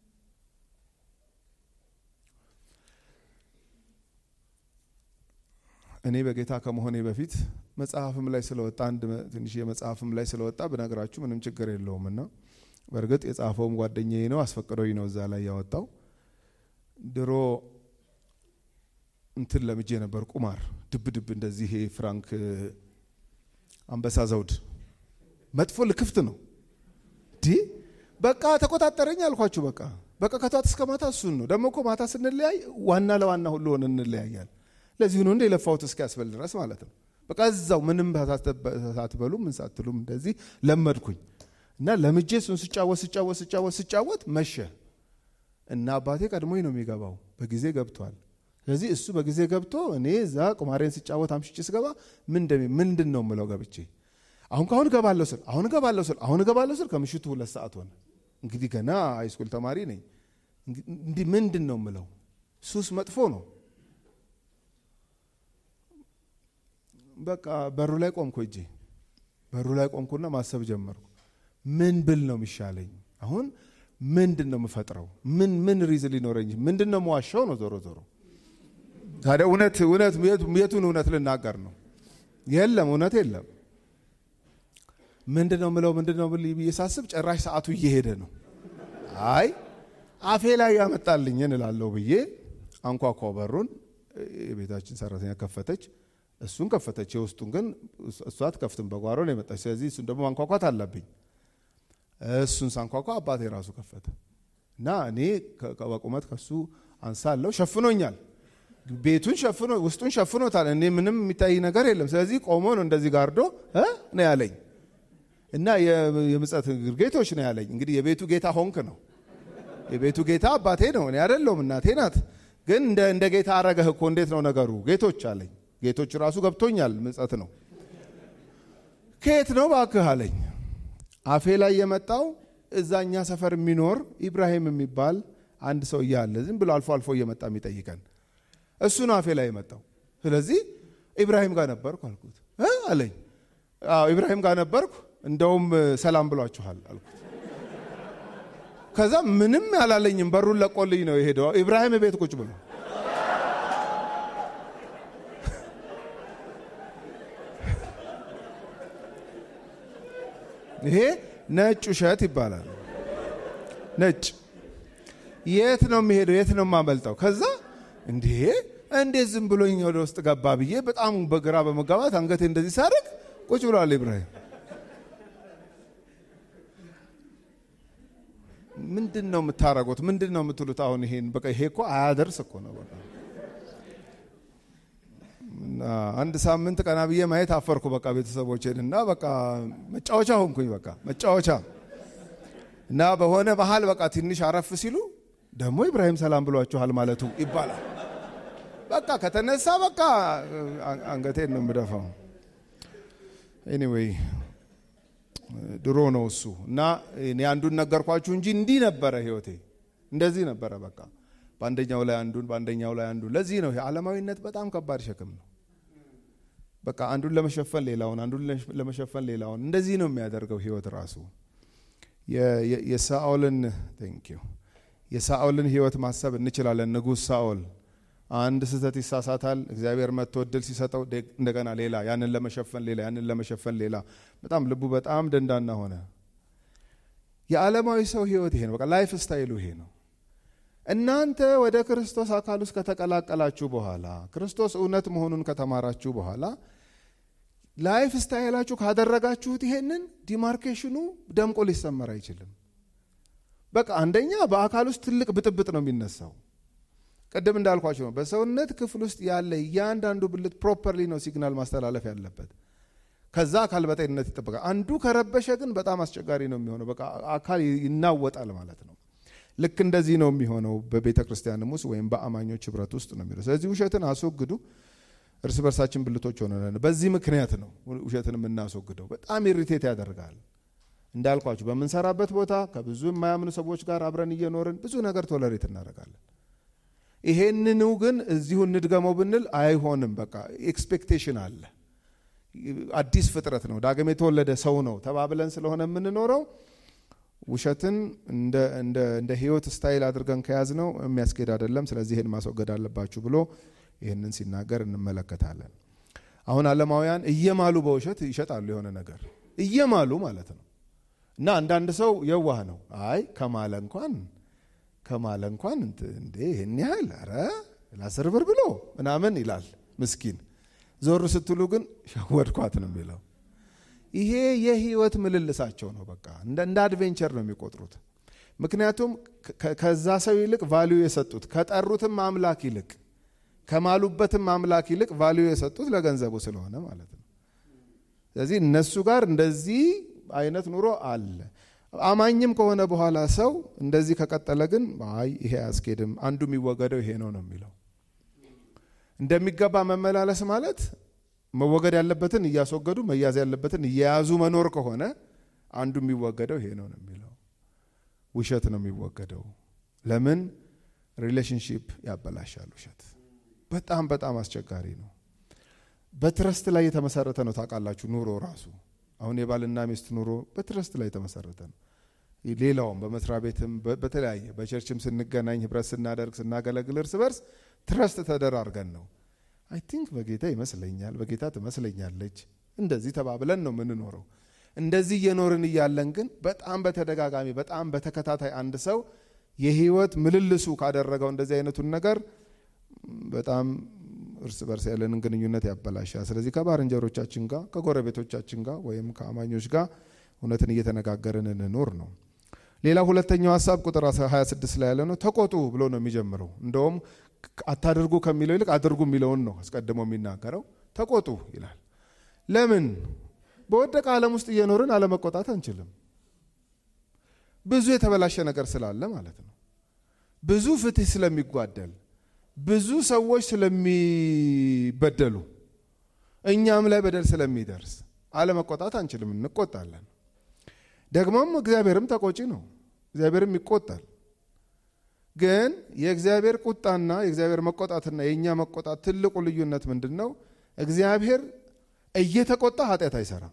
እኔ በጌታ ከመሆኔ በፊት መጽሐፍም ላይ ስለወጣ አንድ ትንሽ የመጽሐፍም ላይ ስለወጣ ብነግራችሁ ምንም ችግር የለውም እና በእርግጥ የጻፈውም ጓደኛዬ ነው፣ አስፈቅዶኝ ነው እዛ ላይ ያወጣው። ድሮ እንትን ለምጄ ነበር ቁማር፣ ድብ ድብ እንደዚህ ይሄ ፍራንክ አንበሳ ዘውድ መጥፎ ልክፍት ነው ዲ በቃ ተቆጣጠረኝ አልኳችሁ። በቃ በቃ ከቷት እስከ ማታ እሱን ነው። ደግሞ እኮ ማታ ስንለያይ ዋና ለዋና ሁሉ ሆነ እንለያያል። ለዚህ ነው እንደ የለፋሁት እስኪያስበል ድረስ ማለት ነው። በቃ እዛው ምንም ሳትበሉ ምን ሳትሉም እንደዚህ ለመድኩኝ እና ለምጄ እሱን ስጫወት ስጫወት ስጫወት ስጫወት መሸ እና አባቴ ቀድሞኝ ነው የሚገባው፣ በጊዜ ገብቷል። ስለዚህ እሱ በጊዜ ገብቶ እኔ እዛ ቁማሬን ስጫወት አምሽቼ ስገባ ምንድን ነው የምለው ገብቼ አሁን ከአሁን እገባለሁ ስል አሁን እገባለሁ ስል አሁን እገባለሁ ስል ከምሽቱ ሁለት ሰዓት ሆነ። እንግዲህ ገና ሃይስኩል ተማሪ ነኝ። እንዲህ ምንድን ነው የምለው? ሱስ መጥፎ ነው። በቃ በሩ ላይ ቆምኩ፣ እጄ በሩ ላይ ቆምኩና ማሰብ ጀመርኩ። ምን ብል ነው የሚሻለኝ? አሁን ምንድን ነው የምፈጥረው? ምን ምን ሪዝን ሊኖረኝ? ምንድን ነው መዋሻው ነው? ዞሮ ዞሮ ታዲያ እውነት እውነት የቱን እውነት ልናገር ነው? የለም እውነት የለም። ምንድን ነው ምለው ምንድን ነው ብዬ ሳስብ ጭራሽ ሰዓቱ እየሄደ ነው። አይ አፌ ላይ ያመጣልኝን እላለሁ ብዬ አንኳኳ በሩን። የቤታችን ሰራተኛ ከፈተች፣ እሱን ከፈተች። የውስጡን ግን እሷ አትከፍትም፣ በጓሮ ነው የመጣች። ስለዚህ እሱን ደግሞ ማንኳኳት አለብኝ። እሱን ሳንኳኳ አባቴ ራሱ ከፈተ እና እኔ በቁመት ከሱ አንሳለሁ። ሸፍኖኛል፣ ቤቱን ሸፍኖ ውስጡን ሸፍኖታል። እኔ ምንም የሚታይ ነገር የለም። ስለዚህ ቆሞ ነው እንደዚህ ጋርዶ ነው ያለኝ እና የምጸት ጌቶች ነው ያለኝ። እንግዲህ የቤቱ ጌታ ሆንክ ነው። የቤቱ ጌታ አባቴ ነው፣ እኔ አይደለሁም፣ እናቴ ናት። ግን እንደ ጌታ አረገህ እኮ እንዴት ነው ነገሩ? ጌቶች አለኝ። ጌቶች ራሱ ገብቶኛል፣ ምጸት ነው። ከየት ነው ባክህ አለኝ። አፌ ላይ የመጣው እዛኛ ሰፈር የሚኖር ኢብራሂም የሚባል አንድ ሰው እያለ ዝም ብሎ አልፎ አልፎ እየመጣ የሚጠይቀን እሱ ነው አፌ ላይ የመጣው። ስለዚህ ኢብራሂም ጋር ነበርኩ አልኩት አለኝ። ኢብራሂም ጋር ነበርኩ እንደውም ሰላም ብሏችኋል አልኩት። ከዛ ምንም ያላለኝም በሩን ለቆልኝ ነው የሄደው። ኢብራሂም ቤት ቁጭ ብሎ ይሄ ነጭ ውሸት ይባላል። ነጭ የት ነው የሚሄደው? የት ነው የማመልጠው? ከዛ እንዲህ እንዴት ዝም ብሎኝ ወደ ውስጥ ገባ ብዬ በጣም በግራ በመጋባት አንገቴ እንደዚህ ሳደርግ ቁጭ ብሏል ኢብራሂም። ምንድን ነው የምታረጉት? ምንድን ነው የምትሉት? አሁን ይሄን በቃ ይሄ እኮ አያደርስ እኮ ነው። በቃ አንድ ሳምንት ቀና ብዬ ማየት አፈርኩ። በቃ ቤተሰቦችን እና በቃ መጫወቻ ሆንኩኝ። በቃ መጫወቻ እና በሆነ ባህል በቃ ትንሽ አረፍ ሲሉ ደግሞ ኢብራሂም ሰላም ብሏችኋል ማለቱ ይባላል። በቃ ከተነሳ በቃ አንገቴን ነው የምደፋው። ኤኒዌይ ድሮ ነው እሱ እና እኔ አንዱን ነገርኳችሁ እንጂ እንዲህ ነበረ ህይወቴ፣ እንደዚህ ነበረ። በቃ በአንደኛው ላይ አንዱን በአንደኛው ላይ አንዱን። ለዚህ ነው ዓለማዊነት በጣም ከባድ ሸክም ነው። በቃ አንዱን ለመሸፈን ሌላውን፣ አንዱን ለመሸፈን ሌላውን፣ እንደዚህ ነው የሚያደርገው ህይወት ራሱ። የሳኦልን ቴንኪው የሳኦልን ህይወት ማሰብ እንችላለን። ንጉሥ ሳኦል አንድ ስህተት ይሳሳታል። እግዚአብሔር መጥቶ እድል ሲሰጠው እንደገና ሌላ ያንን ለመሸፈን ሌላ ያንን ለመሸፈን ሌላ። በጣም ልቡ በጣም ደንዳና ሆነ። የዓለማዊ ሰው ህይወት ይሄ ነው። በቃ ላይፍ ስታይሉ ይሄ ነው። እናንተ ወደ ክርስቶስ አካል ውስጥ ከተቀላቀላችሁ በኋላ ክርስቶስ እውነት መሆኑን ከተማራችሁ በኋላ ላይፍ ስታይላችሁ ካደረጋችሁት ይሄንን ዲማርኬሽኑ ደምቆ ሊሰመር አይችልም። በቃ አንደኛ በአካል ውስጥ ትልቅ ብጥብጥ ነው የሚነሳው። ቅድም እንዳልኳቸው ነው። በሰውነት ክፍል ውስጥ ያለ እያንዳንዱ ብልት ፕሮፐርሊ ነው ሲግናል ማስተላለፍ ያለበት። ከዛ አካል በጤንነት ይጠበቃል። አንዱ ከረበሸ ግን በጣም አስቸጋሪ ነው የሚሆነው። በቃ አካል ይናወጣል ማለት ነው። ልክ እንደዚህ ነው የሚሆነው በቤተ ክርስቲያንም ውስጥ ወይም በአማኞች ህብረት ውስጥ ነው የሚለው። ስለዚህ ውሸትን አስወግዱ። እርስ በርሳችን ብልቶች ሆነን በዚህ ምክንያት ነው ውሸትን የምናስወግደው። በጣም ኢሪቴት ያደርጋል። እንዳልኳችሁ በምንሰራበት ቦታ ከብዙ የማያምኑ ሰዎች ጋር አብረን እየኖርን ብዙ ነገር ቶለሬት እናደርጋለን። ይሄንኑ ግን እዚሁ እንድገመው ብንል አይሆንም። በቃ ኤክስፔክቴሽን አለ። አዲስ ፍጥረት ነው፣ ዳግም የተወለደ ሰው ነው ተባብለን ስለሆነ የምንኖረው ውሸትን እንደ ህይወት ስታይል አድርገን ከያዝ ነው የሚያስኬድ አይደለም። ስለዚህ ይህን ማስወገድ አለባችሁ ብሎ ይህንን ሲናገር እንመለከታለን። አሁን ዓለማውያን እየማሉ በውሸት ይሸጣሉ የሆነ ነገር እየማሉ ማለት ነው። እና አንዳንድ ሰው የዋህ ነው። አይ ከማለ እንኳን ከማለ እንኳን እንዴ ይህን ያህል ኧረ ለአስር ብር ብሎ ምናምን ይላል ምስኪን። ዞር ስትሉ ግን ሸወድኳት ነው የሚለው። ይሄ የህይወት ምልልሳቸው ነው። በቃ እንደ አድቬንቸር ነው የሚቆጥሩት። ምክንያቱም ከዛ ሰው ይልቅ ቫሊዩ የሰጡት ከጠሩትም አምላክ ይልቅ ከማሉበትም አምላክ ይልቅ ቫሊዩ የሰጡት ለገንዘቡ ስለሆነ ማለት ነው። ስለዚህ እነሱ ጋር እንደዚህ አይነት ኑሮ አለ። አማኝም ከሆነ በኋላ ሰው እንደዚህ ከቀጠለ ግን አይ ይሄ አያስኬድም፣ አንዱ የሚወገደው ይሄ ነው ነው የሚለው። እንደሚገባ መመላለስ ማለት መወገድ ያለበትን እያስወገዱ መያዝ ያለበትን እየያዙ መኖር ከሆነ አንዱ የሚወገደው ይሄ ነው ነው የሚለው። ውሸት ነው የሚወገደው። ለምን? ሪሌሽንሺፕ ያበላሻል ውሸት። በጣም በጣም አስቸጋሪ ነው። በትረስት ላይ የተመሰረተ ነው። ታውቃላችሁ ኑሮ ራሱ አሁን የባልና ሚስት ኑሮ በትረስት ላይ የተመሰረተ ነው። ሌላውም በመስሪያ ቤትም በተለያየ በቸርችም ስንገናኝ ህብረት ስናደርግ ስናገለግል እርስ በርስ ትረስት ተደራርገን ነው። አይ ቲንክ በጌታ ይመስለኛል፣ በጌታ ትመስለኛለች፣ እንደዚህ ተባብለን ነው የምንኖረው። እንደዚህ እየኖርን እያለን ግን በጣም በተደጋጋሚ በጣም በተከታታይ አንድ ሰው የህይወት ምልልሱ ካደረገው እንደዚህ አይነቱን ነገር በጣም እርስ በርስ ያለንን ግንኙነት ያበላሻል። ስለዚህ ከባልንጀሮቻችን ጋር ከጎረቤቶቻችን ጋር ወይም ከአማኞች ጋር እውነትን እየተነጋገርን እንኖር ነው። ሌላ ሁለተኛው ሀሳብ ቁጥር 26 ላይ ያለ ነው። ተቆጡ ብሎ ነው የሚጀምረው። እንደውም አታድርጉ ከሚለው ይልቅ አድርጉ የሚለውን ነው አስቀድሞ የሚናገረው። ተቆጡ ይላል። ለምን? በወደቀ ዓለም ውስጥ እየኖርን አለመቆጣት አንችልም። ብዙ የተበላሸ ነገር ስላለ ማለት ነው። ብዙ ፍትህ ስለሚጓደል ብዙ ሰዎች ስለሚበደሉ እኛም ላይ በደል ስለሚደርስ አለመቆጣት አንችልም፣ እንቆጣለን። ደግሞም እግዚአብሔርም ተቆጪ ነው፣ እግዚአብሔርም ይቆጣል። ግን የእግዚአብሔር ቁጣና የእግዚአብሔር መቆጣትና የእኛ መቆጣት ትልቁ ልዩነት ምንድን ነው? እግዚአብሔር እየተቆጣ ኃጢአት አይሰራም።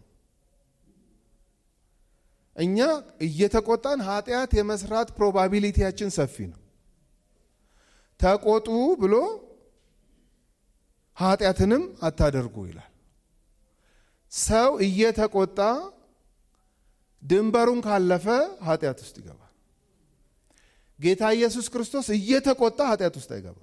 እኛ እየተቆጣን ኃጢአት የመስራት ፕሮባቢሊቲያችን ሰፊ ነው። ተቆጡ ብሎ ኃጢአትንም አታደርጉ ይላል። ሰው እየተቆጣ ድንበሩን ካለፈ ኃጢአት ውስጥ ይገባል። ጌታ ኢየሱስ ክርስቶስ እየተቆጣ ኃጢአት ውስጥ አይገባም።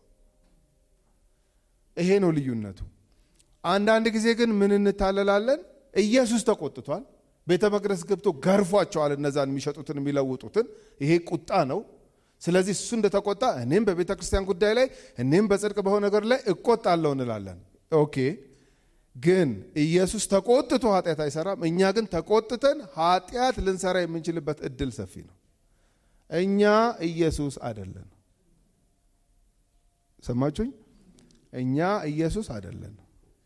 ይሄ ነው ልዩነቱ። አንዳንድ ጊዜ ግን ምን እንታለላለን? ኢየሱስ ተቆጥቷል። ቤተ መቅደስ ገብቶ ገርፏቸዋል፣ እነዛን የሚሸጡትን የሚለውጡትን። ይሄ ቁጣ ነው። ስለዚህ እሱ እንደተቆጣ እኔም በቤተ ክርስቲያን ጉዳይ ላይ እኔም በጽድቅ በሆነ ነገር ላይ እቆጣለሁ እንላለን። ኦኬ ግን ኢየሱስ ተቆጥቶ ኃጢአት አይሰራም። እኛ ግን ተቆጥተን ኃጢአት ልንሰራ የምንችልበት እድል ሰፊ ነው። እኛ ኢየሱስ አይደለን። ሰማችሁኝ? እኛ ኢየሱስ አይደለን።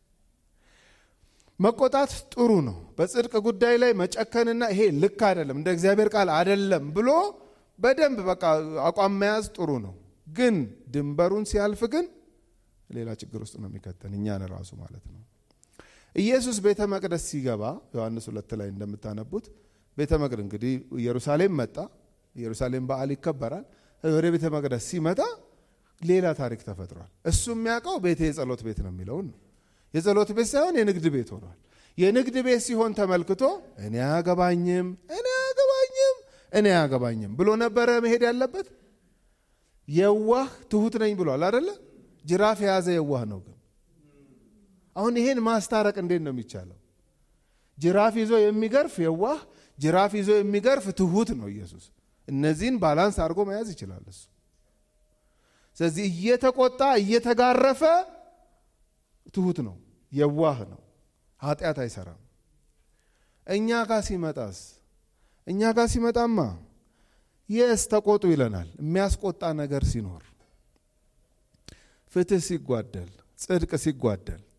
መቆጣት ጥሩ ነው። በጽድቅ ጉዳይ ላይ መጨከንና ይሄ ልክ አይደለም እንደ እግዚአብሔር ቃል አይደለም ብሎ በደንብ በቃ አቋም መያዝ ጥሩ ነው። ግን ድንበሩን ሲያልፍ ግን ሌላ ችግር ውስጥ ነው የሚከተን እኛን ራሱ ማለት ነው። ኢየሱስ ቤተ መቅደስ ሲገባ ዮሐንስ ሁለት ላይ እንደምታነቡት ቤተ መቅደስ እንግዲህ ኢየሩሳሌም መጣ። ኢየሩሳሌም በዓል ይከበራል። ወደ ቤተ መቅደስ ሲመጣ ሌላ ታሪክ ተፈጥሯል። እሱ የሚያውቀው ቤቴ የጸሎት ቤት ነው የሚለውን ነው። የጸሎት ቤት ሳይሆን የንግድ ቤት ሆኗል። የንግድ ቤት ሲሆን ተመልክቶ እኔ አያገባኝም፣ እኔ አያገባኝም፣ እኔ አያገባኝም ብሎ ነበረ መሄድ ያለበት። የዋህ ትሁት ነኝ ብሏል አደለ? ጅራፍ የያዘ የዋህ ነው ግን አሁን ይሄን ማስታረቅ እንዴት ነው የሚቻለው? ጅራፍ ይዞ የሚገርፍ የዋህ፣ ጅራፍ ይዞ የሚገርፍ ትሁት ነው ኢየሱስ። እነዚህን ባላንስ አድርጎ መያዝ ይችላል እሱ። ስለዚህ እየተቆጣ እየተጋረፈ ትሁት ነው፣ የዋህ ነው፣ ኃጢአት አይሰራም። እኛ ጋር ሲመጣስ እኛ ጋር ሲመጣማ የስ ተቆጡ ይለናል። የሚያስቆጣ ነገር ሲኖር፣ ፍትህ ሲጓደል፣ ጽድቅ ሲጓደል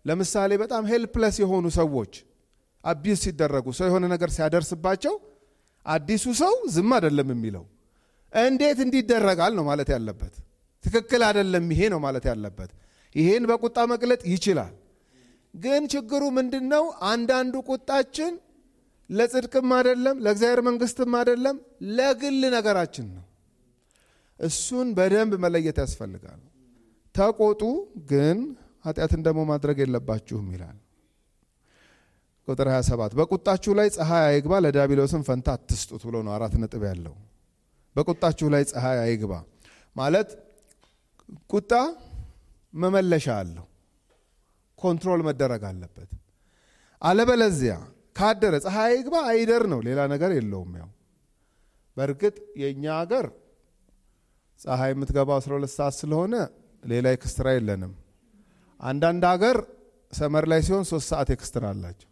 ለምሳሌ በጣም ሄልፕለስ የሆኑ ሰዎች አቢዩዝ ሲደረጉ ሰው የሆነ ነገር ሲያደርስባቸው አዲሱ ሰው ዝም አይደለም የሚለው እንዴት እንዲደረጋል ነው ማለት ያለበት። ትክክል አይደለም ይሄ ነው ማለት ያለበት። ይሄን በቁጣ መግለጥ ይችላል። ግን ችግሩ ምንድን ነው? አንዳንዱ ቁጣችን ለጽድቅም አይደለም፣ ለእግዚአብሔር መንግስትም አይደለም፣ ለግል ነገራችን ነው። እሱን በደንብ መለየት ያስፈልጋል። ተቆጡ፣ ግን ኃጢአትን ደግሞ ማድረግ የለባችሁም ይላል። ቁጥር 27 በቁጣችሁ ላይ ፀሐይ አይግባ፣ ለዲያብሎስም ፈንታ አትስጡት ብሎ ነው አራት ነጥብ ያለው። በቁጣችሁ ላይ ፀሐይ አይግባ ማለት ቁጣ መመለሻ አለው፣ ኮንትሮል መደረግ አለበት። አለበለዚያ ካደረ ፀሐይ አይግባ አይደር ነው፣ ሌላ ነገር የለውም። ያው በእርግጥ የእኛ ሀገር ፀሐይ የምትገባው 12 ሰዓት ስለሆነ ሌላ ኤክስትራ የለንም። አንዳንድ ሀገር ሰመር ላይ ሲሆን ሶስት ሰዓት ኤክስትራ አላቸው።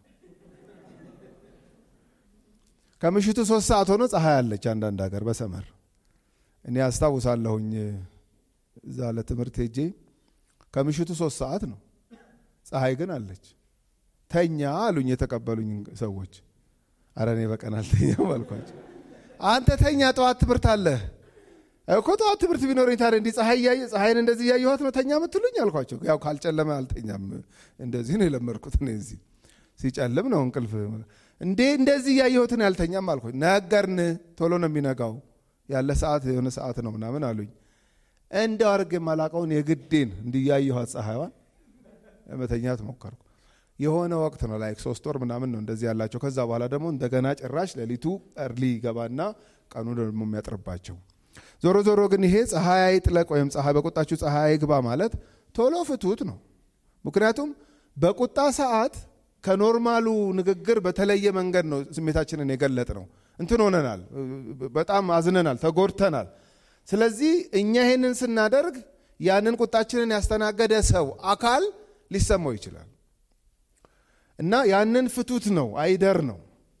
ከምሽቱ ሶስት ሰዓት ሆኖ ፀሐይ አለች አንዳንድ ሀገር በሰመር እኔ አስታውሳለሁኝ እዛ ለትምህርት ሄጄ ከምሽቱ ሶስት ሰዓት ነው፣ ፀሐይ ግን አለች። ተኛ አሉኝ የተቀበሉኝ ሰዎች። አረ እኔ በቀን አልተኛም አልኳቸው። አንተ ተኛ፣ ጠዋት ትምህርት አለህ እኮ። ጠዋት ትምህርት ቢኖረኝ ታዲያ እንዲህ ፀሐይ እያየ ፀሐይን እንደዚህ እያየኋት ነው ተኛ ምትሉኝ አልኳቸው። ያው ካልጨለመ አልተኛም፣ እንደዚህ ነው የለመድኩት እኔ እዚህ ሲጨልም ነው እንቅልፍ እንዴ እንደዚህ እያየሁትን ያልተኛም አልኩ። ነገርን ቶሎ ነው የሚነጋው ያለ ሰዓት የሆነ ሰዓት ነው ምናምን አሉኝ። እንደው አድርጌ የማላውቀውን የግዴን እንዲያየኋት ፀሐይዋን ለመተኛት ሞከርኩ። የሆነ ወቅት ነው ላይክ ሶስት ወር ምናምን ነው እንደዚህ ያላቸው። ከዛ በኋላ ደግሞ እንደገና ጭራሽ ሌሊቱ እርሊ ይገባና ቀኑ ደግሞ የሚያጥርባቸው። ዞሮ ዞሮ ግን ይሄ ፀሐይ አይጥለቅ ወይም ፀሐይ በቁጣችሁ ፀሐይ አይግባ ማለት ቶሎ ፍቱት ነው። ምክንያቱም በቁጣ ሰዓት ከኖርማሉ ንግግር በተለየ መንገድ ነው ስሜታችንን የገለጥ ነው። እንትን ሆነናል፣ በጣም አዝነናል፣ ተጎድተናል። ስለዚህ እኛ ይሄንን ስናደርግ ያንን ቁጣችንን ያስተናገደ ሰው አካል ሊሰማው ይችላል እና ያንን ፍቱት ነው፣ አይደር ነው።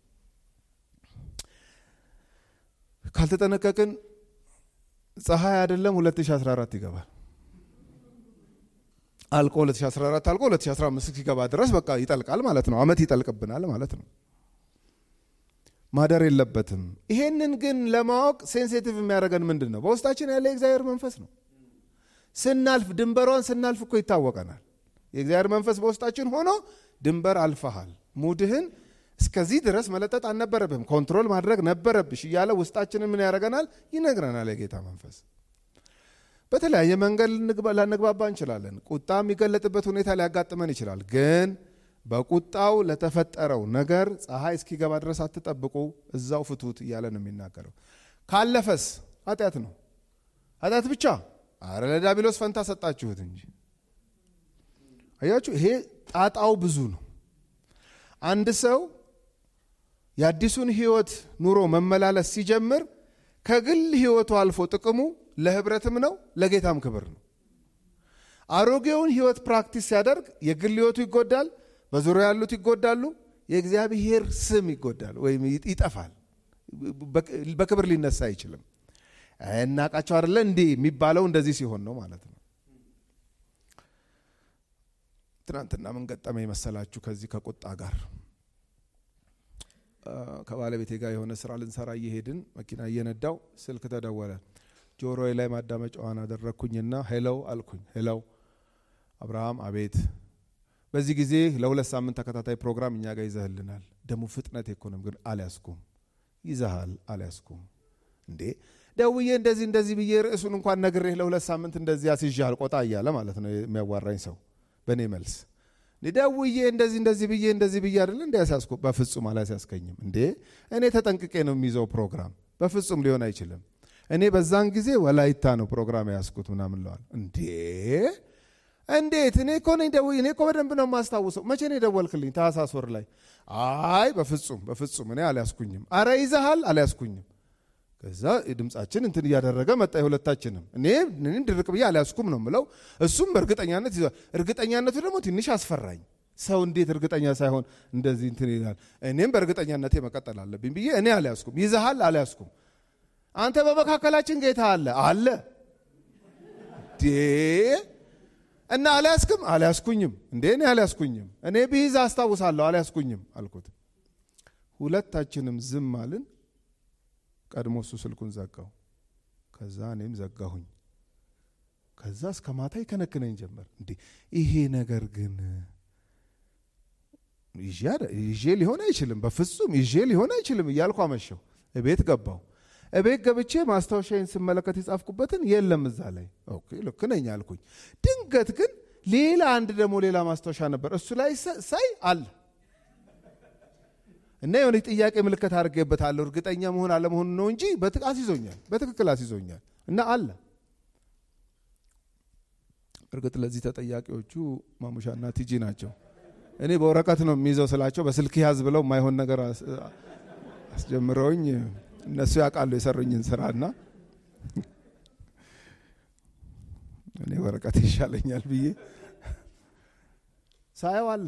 ካልተጠነቀቅን ፀሐይ አይደለም 2014 ይገባል አልቆ 2014 አልቆ 2015 ሲገባ ድረስ በቃ ይጠልቃል ማለት ነው። አመት ይጠልቅብናል ማለት ነው። ማደር የለበትም። ይሄንን ግን ለማወቅ ሴንሲቲቭ የሚያደርገን ምንድን ነው? በውስጣችን ያለ የእግዚአብሔር መንፈስ ነው። ስናልፍ ድንበሯን ስናልፍ እኮ ይታወቀናል። የእግዚአብሔር መንፈስ በውስጣችን ሆኖ ድንበር አልፈሃል፣ ሙድህን እስከዚህ ድረስ መለጠጥ አልነበረብህም፣ ኮንትሮል ማድረግ ነበረብሽ እያለ ውስጣችንን ምን ያደርገናል? ይነግረናል የጌታ መንፈስ። በተለያየ መንገድ ላንግባባ እንችላለን። ቁጣ የሚገለጥበት ሁኔታ ሊያጋጥመን ይችላል። ግን በቁጣው ለተፈጠረው ነገር ፀሐይ እስኪገባ ድረስ አትጠብቁ፣ እዛው ፍቱት እያለ ነው የሚናገረው። ካለፈስ ኃጢአት ነው። ኃጢአት ብቻ አረ ለዲያብሎስ ፈንታ ሰጣችሁት እንጂ። አያችሁ፣ ይሄ ጣጣው ብዙ ነው። አንድ ሰው የአዲሱን ህይወት ኑሮ መመላለስ ሲጀምር ከግል ህይወቱ አልፎ ጥቅሙ ለህብረትም ነው ለጌታም ክብር ነው። አሮጌውን ህይወት ፕራክቲስ ሲያደርግ የግል ህይወቱ ይጎዳል፣ በዙሪያ ያሉት ይጎዳሉ፣ የእግዚአብሔር ስም ይጎዳል ወይም ይጠፋል። በክብር ሊነሳ አይችልም። እናቃቸው አደለ እንዲህ የሚባለው እንደዚህ ሲሆን ነው ማለት ነው። ትናንትና ምን ገጠመ የመሰላችሁ? ከዚህ ከቁጣ ጋር ከባለቤቴ ጋር የሆነ ስራ ልንሰራ እየሄድን መኪና እየነዳው ስልክ ተደወለ። ጆሮዬ ላይ ማዳመጫዋን አደረግኩኝና ሄለው አልኩኝ። ሄለው አብርሃም፣ አቤት። በዚህ ጊዜ ለሁለት ሳምንት ተከታታይ ፕሮግራም እኛ ጋር ይዘህልናል። ደግሞ ፍጥነት ኢኮኖሚ ግን አልያዝኩም። ይዘሃል፣ አልያዝኩም። እንዴ ደውዬ እንደዚህ እንደዚህ ብዬ ርዕሱን እንኳን ነግሬህ ለሁለት ሳምንት እንደዚህ አስይዤሃል፣ ቆጣ እያለ ማለት ነው የሚያዋራኝ ሰው በእኔ መልስ ደውዬ እንደዚህ እንደዚህ ብዬ እንደዚህ ብዬ አይደለ እንዲ ያስያዝኩ። በፍጹም አላስያዝከኝም። እንዴ እኔ ተጠንቅቄ ነው የሚይዘው ፕሮግራም። በፍጹም ሊሆን አይችልም። እኔ በዛን ጊዜ ወላይታ ነው ፕሮግራም ያዝኩት ምናምን ለዋል። እንዴ እንዴት? እኔ እኮ ነኝ ደውዬ፣ እኔ እኮ በደንብ ነው የማስታውሰው። መቼ ነው የደወልክልኝ? ታህሳስ ወር ላይ። አይ በፍጹም በፍጹም እኔ አልያዝኩኝም። አረ ይዘሃል፣ አልያዝኩኝም። ከዛ ድምፃችን እንትን እያደረገ መጣ የሁለታችንም። እኔ ድርቅ ብዬ አልያዝኩም ነው ምለው፣ እሱም በእርግጠኛነት ይዟል። እርግጠኛነቱ ደግሞ ትንሽ አስፈራኝ። ሰው እንዴት እርግጠኛ ሳይሆን እንደዚህ እንትን ይላል? እኔም በእርግጠኛነቴ መቀጠል አለብኝ ብዬ እኔ አልያዝኩም። ይዘሃል፣ አልያዝኩም። አንተ በመካከላችን ጌታ አለ አለ ዴ እና አልያዝክም? አልያዝኩኝም። እንዴ እኔ አልያዝኩኝም። እኔ ብይዝ አስታውሳለሁ፣ አልያዝኩኝም አልኩት። ሁለታችንም ዝም አልን። ቀድሞ እሱ ስልኩን ዘጋው፣ ከዛ እኔም ዘጋሁኝ። ከዛ እስከ ማታ ይከነክነኝ ጀመር። እንዴ ይሄ ነገር ግን ይዤ ሊሆን አይችልም፣ በፍጹም ይዤ ሊሆን አይችልም እያልኩ አመሸው። እቤት ገባው። እቤት ገብቼ ማስታወሻዬን ስመለከት የጻፍኩበትን የለም እዛ ላይ። ኦኬ ልክ ነኝ አልኩኝ። ድንገት ግን ሌላ አንድ ደግሞ ሌላ ማስታወሻ ነበር። እሱ ላይ ሳይ አለ እና የሆነ ጥያቄ ምልክት አድርጌበታለሁ። እርግጠኛ መሆን አለመሆኑ ነው እንጂ አስይዞኛል፣ በትክክል አስይዞኛል እና አለ። እርግጥ ለዚህ ተጠያቂዎቹ ማሙሻና ቲጂ ናቸው። እኔ በወረቀት ነው የሚይዘው ስላቸው በስልክ ያዝ ብለው የማይሆን ነገር አስጀምረውኝ እነሱ ያውቃሉ የሰሩኝን ስራና እኔ ወረቀት ይሻለኛል ብዬ ሳየው አለ።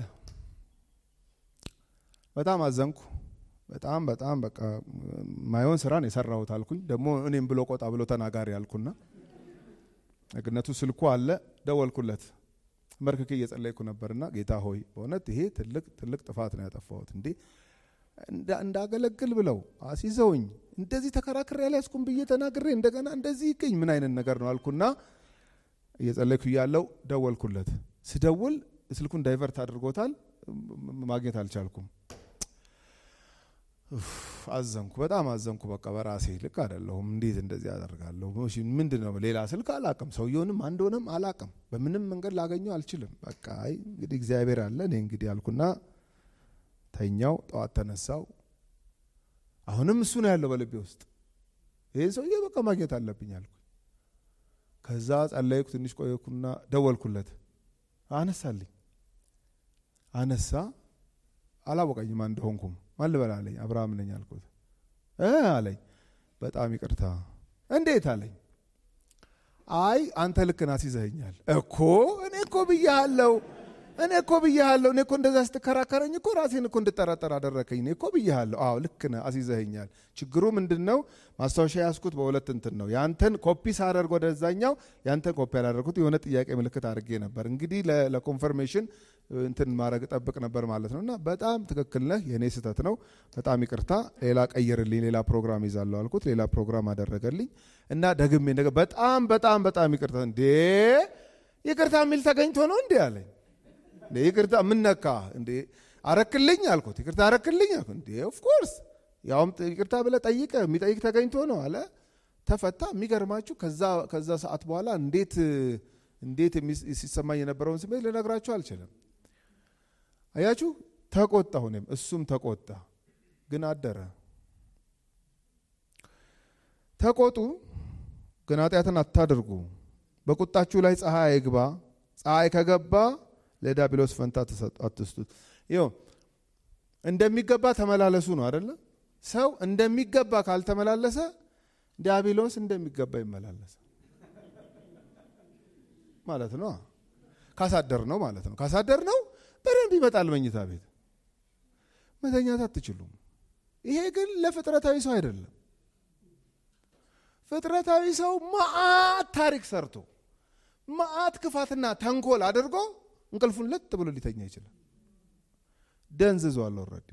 በጣም አዘንኩ። በጣም በጣም በቃ ማይሆን ስራን የሰራሁት አልኩኝ። ደግሞ እኔም ብሎ ቆጣ ብሎ ተናጋሪ አልኩና እግነቱ ስልኩ አለ። ደወልኩለት። መርክኬ እየጸለይኩ ነበርና ጌታ ሆይ በእውነት ይሄ ትልቅ ትልቅ ጥፋት ነው ያጠፋሁት እንዴ እንዳገለግል ብለው አስይዘውኝ እንደዚህ ተከራክሬ ያልያዝኩም ብዬ ተናግሬ እንደገና እንደዚህ ይገኝ ምን አይነት ነገር ነው አልኩና እየጸለይኩ እያለው ደወልኩለት። ስደውል ስልኩን ዳይቨርት አድርጎታል። ማግኘት አልቻልኩም። አዘንኩ፣ በጣም አዘንኩ። በቃ በራሴ ልክ አይደለሁም። እንዴት እንደዚህ አደርጋለሁ? ምንድን ነው ሌላ ስልክ አላቅም፣ ሰውየውንም አንዶንም አላቅም። በምንም መንገድ ላገኘው አልችልም። በቃ አይ እንግዲህ እግዚአብሔር አለ እኔ እንግዲህ አልኩና ተኛው። ጠዋት ተነሳው። አሁንም እሱ ነው ያለው በልቤ ውስጥ። ይህን ሰውዬ በቃ ማግኘት አለብኝ አልኩ። ከዛ ጸለይኩ። ትንሽ ቆየኩና ደወልኩለት። አነሳልኝ። አነሳ። አላወቀኝም እንደሆንኩም ማን ልበል አለኝ። አብርሃም ነኝ አልኩት። እ አለኝ በጣም ይቅርታ። እንዴት አለኝ። አይ አንተ ልክ ነህ አስይዘኸኛል እኮ እኔ እኮ ብያለሁ እኔ እኮ ብያለሁ። እኔ እኮ እንደዛ ስትከራከረኝ እኮ ራሴን እኮ እንድጠራጠር አደረከኝ። እኔ እኮ ብያለሁ። አዎ ልክ ነህ አስይዘኸኛል። ችግሩ ምንድን ነው? ማስታወሻ ያዝኩት በሁለት እንትን ነው። ያንተን ኮፒ ሳደርግ ወደዛኛው ያንተን ኮፒ ያላደረግኩት የሆነ ጥያቄ ምልክት አድርጌ ነበር። እንግዲህ ለኮንፈርሜሽን እንትን ማድረግ ጠብቅ ነበር ማለት ነው። እና በጣም ትክክል ነህ፣ የእኔ ስህተት ነው። በጣም ይቅርታ፣ ሌላ ቀይርልኝ፣ ሌላ ፕሮግራም ይዛለሁ አልኩት። ሌላ ፕሮግራም አደረገልኝ እና ደግሜ በጣም በጣም በጣም ይቅርታ። እንዴ ይቅርታ የሚል ተገኝቶ ነው እንዴ አለኝ። ይቅርታ ምን ነካ እንዴ? አረክልኝ አልኩት። ይቅርታ አረክልኝ አልኩት። እንዴ ኦፍኮርስ ያውም ይቅርታ ብለህ ጠይቀ የሚጠይቅ ተገኝቶ ነው አለ። ተፈታ። የሚገርማችሁ ከዛ ሰዓት በኋላ እንዴት እንዴት ሲሰማኝ የነበረውን ስሜት ልነግራችሁ አልችልም። አያችሁ፣ ተቆጣሁ፣ እኔም እሱም ተቆጣ። ግን አደረ። ተቆጡ፣ ግን ኃጢአትን አታድርጉ። በቁጣችሁ ላይ ፀሐይ አይግባ። ፀሐይ ከገባ ለዲያብሎስ ፈንታ አትስጡት። ይኸው እንደሚገባ ተመላለሱ ነው አደለ? ሰው እንደሚገባ ካልተመላለሰ ዲያብሎስ እንደሚገባ ይመላለስ ማለት ነው። ካሳደር ነው ማለት ነው። ካሳደር ነው በደንብ ይመጣል መኝታ ቤት። መተኛት አትችሉም። ይሄ ግን ለፍጥረታዊ ሰው አይደለም። ፍጥረታዊ ሰው መዓት ታሪክ ሰርቶ መዓት ክፋትና ተንኮል አድርጎ እንቅልፉን ለጥ ብሎ ሊተኛ ይችላል። ደንዝዟል። ኦልሬዲ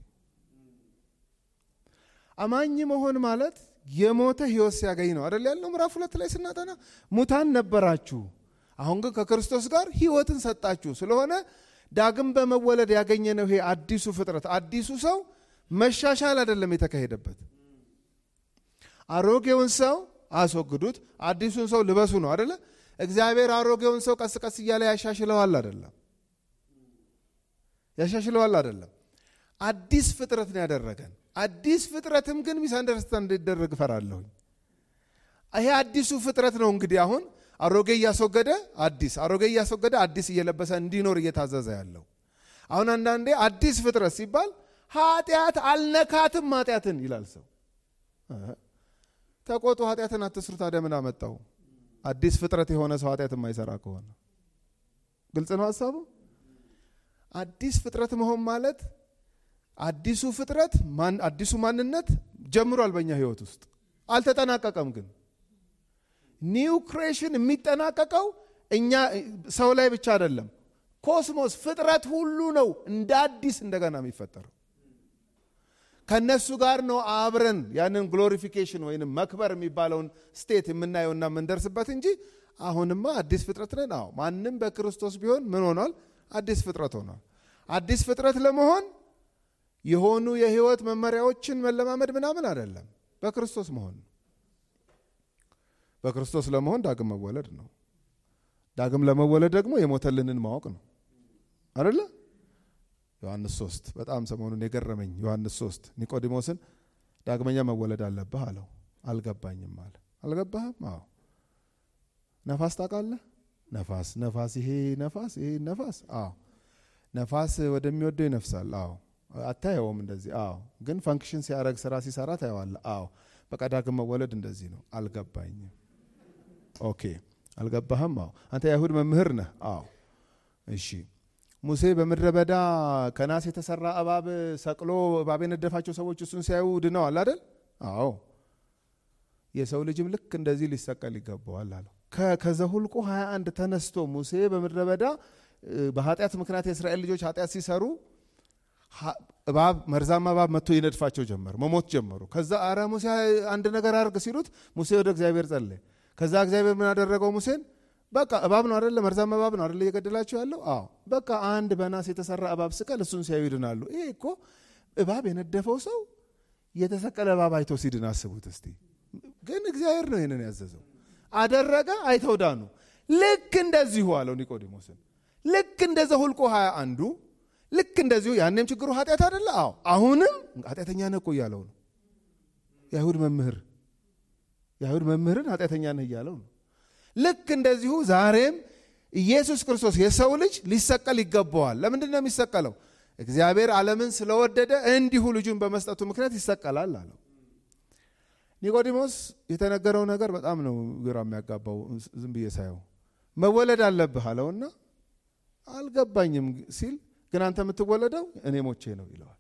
አማኝ መሆን ማለት የሞተ ህይወት ሲያገኝ ነው አደል ያለው ምዕራፍ ሁለት ላይ ስናጠና ሙታን ነበራችሁ፣ አሁን ግን ከክርስቶስ ጋር ህይወትን ሰጣችሁ። ስለሆነ ዳግም በመወለድ ያገኘነው ይሄ አዲሱ ፍጥረት አዲሱ ሰው መሻሻል አይደለም የተካሄደበት። አሮጌውን ሰው አስወግዱት፣ አዲሱን ሰው ልበሱ ነው አደለ? እግዚአብሔር አሮጌውን ሰው ቀስ ቀስ እያለ ያሻሽለዋል አይደለም ያሻሽለዋል አይደለም። አዲስ ፍጥረት ነው ያደረገን። አዲስ ፍጥረትም ግን ሚስ አንደርስታንድ እንዲደረግ እፈራለሁኝ። ይሄ አዲሱ ፍጥረት ነው እንግዲህ አሁን አሮጌ እያስወገደ አዲስ አሮጌ እያስወገደ አዲስ እየለበሰ እንዲኖር እየታዘዘ ያለው። አሁን አንዳንዴ አዲስ ፍጥረት ሲባል ኃጢአት አልነካትም ኃጢአትን ይላል ሰው። ተቆጡ፣ ኃጢአትን አትስሩ። ታዲያ ምን አመጣው? አዲስ ፍጥረት የሆነ ሰው ኃጢአት የማይሰራ ከሆነ ግልጽ ነው ሀሳቡ። አዲስ ፍጥረት መሆን ማለት አዲሱ ፍጥረት አዲሱ ማንነት ጀምሯል በእኛ ህይወት ውስጥ አልተጠናቀቀም። ግን ኒው ክሬሽን የሚጠናቀቀው እኛ ሰው ላይ ብቻ አይደለም፣ ኮስሞስ ፍጥረት ሁሉ ነው እንደ አዲስ እንደገና የሚፈጠረው። ከነሱ ጋር ነው አብረን ያንን ግሎሪፊኬሽን ወይም መክበር የሚባለውን ስቴት የምናየውና የምንደርስበት እንጂ አሁንማ አዲስ ፍጥረት ነን። አዎ ማንም በክርስቶስ ቢሆን ምን ሆኗል? አዲስ ፍጥረት ሆኗል። አዲስ ፍጥረት ለመሆን የሆኑ የህይወት መመሪያዎችን መለማመድ ምናምን አይደለም፣ በክርስቶስ መሆን ነው። በክርስቶስ ለመሆን ዳግም መወለድ ነው። ዳግም ለመወለድ ደግሞ የሞተልንን ማወቅ ነው አደለ? ዮሐንስ ሶስት በጣም ሰሞኑን የገረመኝ ዮሐንስ ሶስት ኒቆዲሞስን ዳግመኛ መወለድ አለብህ አለው። አልገባኝም አለ። አልገባህም? አዎ። ነፋስ ታውቃለህ? ነፋስ ነፋስ ይሄ ነፋስ ይሄ ነፋስ አዎ። ነፋስ ወደሚወደው ይነፍሳል። አዎ። አታየውም እንደዚህ አዎ። ግን ፈንክሽን ሲያደርግ ስራ ሲሰራ ታየዋለህ። አዎ። በቃ ዳግም መወለድ እንደዚህ ነው። አልገባኝም። ኦኬ አልገባህም? አዎ። አንተ የአይሁድ መምህር ነህ? አዎ። እሺ ሙሴ በምድረ በዳ ከናስ የተሰራ እባብ ሰቅሎ እባብ የነደፋቸው ሰዎች እሱን ሲያዩ ድነዋል አይደል? አዎ። የሰው ልጅም ልክ እንደዚህ ሊሰቀል ይገባዋል አለው። ከዘሁልቁ 21 ተነስቶ ሙሴ በምድረ በዳ በኃጢአት ምክንያት የእስራኤል ልጆች ኃጢአት ሲሰሩ እባብ መርዛማ እባብ መጥቶ ይነድፋቸው ጀመር፣ መሞት ጀመሩ። ከዛ አረ ሙሴ አንድ ነገር አድርግ ሲሉት ሙሴ ወደ እግዚአብሔር ጸለየ። ከዛ እግዚአብሔር ምን አደረገው ሙሴን በቃ እባብ ነው አደለ? መርዛማ እባብ ነው አደለ እየገደላቸው ያለው? አዎ በቃ አንድ በናስ የተሰራ እባብ ስቀል፣ እሱን ሲያዩ ይድናሉ። ይሄ እኮ እባብ የነደፈው ሰው የተሰቀለ እባብ አይቶ ሲድን አስቡት እስቲ። ግን እግዚአብሔር ነው ይህንን ያዘዘው፣ አደረገ፣ አይተው ዳኑ። ልክ እንደዚሁ አለው ኒቆዲሞስን። ልክ እንደ ዘኍልቍ ሀያ አንዱ ልክ እንደዚሁ ያኔም ችግሩ ኃጢአት አደለ? አዎ አሁንም ኃጢአተኛ ነህ እኮ እያለው ነው። የአይሁድ መምህር የአይሁድ መምህርን ኃጢአተኛ ነህ እያለው ነው። ልክ እንደዚሁ ዛሬም ኢየሱስ ክርስቶስ የሰው ልጅ ሊሰቀል ይገባዋል። ለምንድን ነው የሚሰቀለው? እግዚአብሔር ዓለምን ስለወደደ እንዲሁ ልጁን በመስጠቱ ምክንያት ይሰቀላል አለው። ኒቆዲሞስ የተነገረው ነገር በጣም ነው ግራ የሚያጋባው። ዝም ብዬ ሳየው መወለድ አለብህ አለውና አልገባኝም ሲል ግን አንተ የምትወለደው እኔ ሞቼ ነው ይለዋል።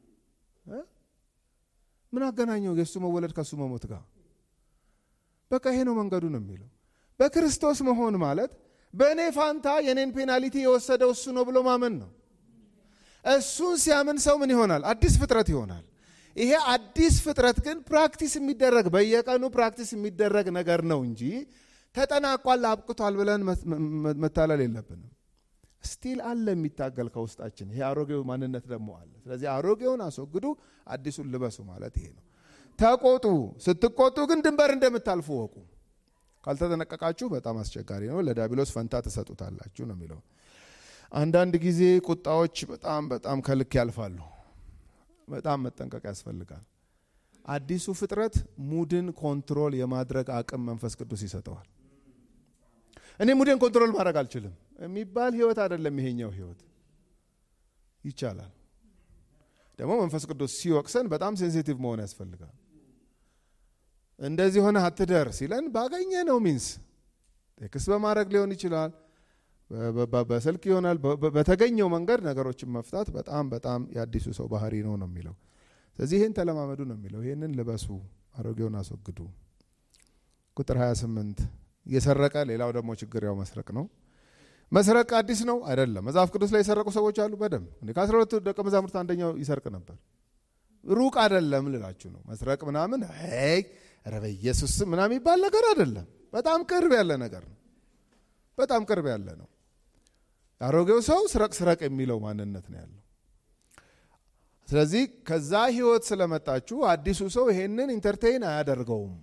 ምን አገናኘው የእሱ መወለድ ከእሱ መሞት ጋር? በቃ ይሄ ነው መንገዱ ነው የሚለው በክርስቶስ መሆን ማለት በእኔ ፋንታ የኔን ፔናሊቲ የወሰደው እሱ ነው ብሎ ማመን ነው። እሱን ሲያምን ሰው ምን ይሆናል? አዲስ ፍጥረት ይሆናል። ይሄ አዲስ ፍጥረት ግን ፕራክቲስ የሚደረግ በየቀኑ ፕራክቲስ የሚደረግ ነገር ነው እንጂ ተጠናቋል፣ አብቅቷል ብለን መታለል የለብንም። ስቲል አለ የሚታገል ከውስጣችን። ይሄ አሮጌው ማንነት ደግሞ አለ። ስለዚህ አሮጌውን አስወግዱ፣ አዲሱን ልበሱ ማለት ይሄ ነው። ተቆጡ። ስትቆጡ ግን ድንበር እንደምታልፉ ወቁ። ካልተጠነቀቃችሁ በጣም አስቸጋሪ ነው። ለዲያብሎስ ፈንታ ትሰጡታላችሁ ነው የሚለው። አንዳንድ ጊዜ ቁጣዎች በጣም በጣም ከልክ ያልፋሉ። በጣም መጠንቀቅ ያስፈልጋል። አዲሱ ፍጥረት ሙድን ኮንትሮል የማድረግ አቅም መንፈስ ቅዱስ ይሰጠዋል። እኔ ሙድን ኮንትሮል ማድረግ አልችልም የሚባል ህይወት አይደለም ይሄኛው ህይወት። ይቻላል። ደግሞ መንፈስ ቅዱስ ሲወቅሰን በጣም ሴንሲቲቭ መሆን ያስፈልጋል። እንደዚህ ሆነ አትደር ሲለን ባገኘ ነው ሚንስ ቴክስት በማድረግ ሊሆን ይችላል፣ በስልክ ይሆናል። በተገኘው መንገድ ነገሮችን መፍታት በጣም በጣም የአዲሱ ሰው ባህሪ ነው ነው የሚለው። ስለዚህ ይህን ተለማመዱ ነው የሚለው። ይህንን ልበሱ፣ አሮጌውን አስወግዱ። ቁጥር 28 እየሰረቀ ሌላው ደግሞ ችግር ያው መስረቅ ነው። መስረቅ አዲስ ነው አይደለም። መጽሐፍ ቅዱስ ላይ የሰረቁ ሰዎች አሉ በደንብ ከአስራ ሁለቱ ደቀ መዛሙርት አንደኛው ይሰርቅ ነበር። ሩቅ አይደለም ልላችሁ ነው። መስረቅ ምናምን ይ ኧረ በኢየሱስ ስም ምናምን የሚባል ነገር አይደለም። በጣም ቅርብ ያለ ነገር ነው። በጣም ቅርብ ያለ ነው። አሮጌው ሰው ስረቅ ስረቅ የሚለው ማንነት ነው ያለው። ስለዚህ ከዛ ህይወት ስለመጣችሁ አዲሱ ሰው ይሄንን ኢንተርቴይን አያደርገውም።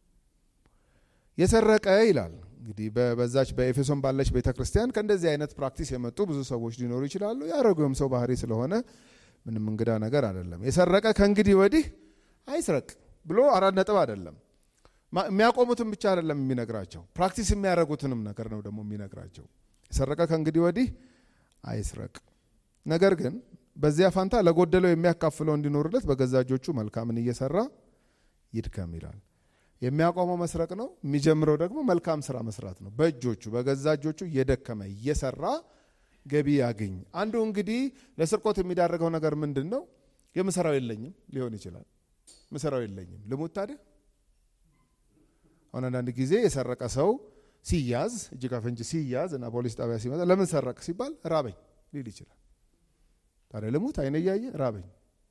የሰረቀ ይላል እንግዲህ በዛች በኤፌሶን ባለች ቤተ ክርስቲያን ከእንደዚህ አይነት ፕራክቲስ የመጡ ብዙ ሰዎች ሊኖሩ ይችላሉ። የአሮጌውም ሰው ባህሪ ስለሆነ ምንም እንግዳ ነገር አይደለም። የሰረቀ ከእንግዲህ ወዲህ አይስረቅ ብሎ አራት ነጥብ አይደለም። የሚያቆሙትን ብቻ አይደለም የሚነግራቸው፣ ፕራክቲስ የሚያደርጉትንም ነገር ነው ደግሞ የሚነግራቸው። የሰረቀ ከእንግዲህ ወዲህ አይስረቅ፣ ነገር ግን በዚያ ፋንታ ለጎደለው የሚያካፍለው እንዲኖርለት በገዛ እጆቹ መልካምን እየሰራ ይድከም ይላል። የሚያቆመው መስረቅ ነው። የሚጀምረው ደግሞ መልካም ስራ መስራት ነው። በእጆቹ በገዛ እጆቹ እየደከመ እየሰራ ገቢ ያገኝ። አንዱ እንግዲህ ለስርቆት የሚዳረገው ነገር ምንድን ነው? የምሰራው የለኝም ሊሆን ይችላል። ምሰራው የለኝም ልሙት ታዲያ። አሁን አንዳንድ ጊዜ የሰረቀ ሰው ሲያዝ እጅ ከፍንጅ ሲያዝ እና ፖሊስ ጣቢያ ሲመጣ ለምን ሰረቅ ሲባል ራበኝ ሊል ይችላል። ታዲያ ልሙት አይነ እያየ ራበኝ።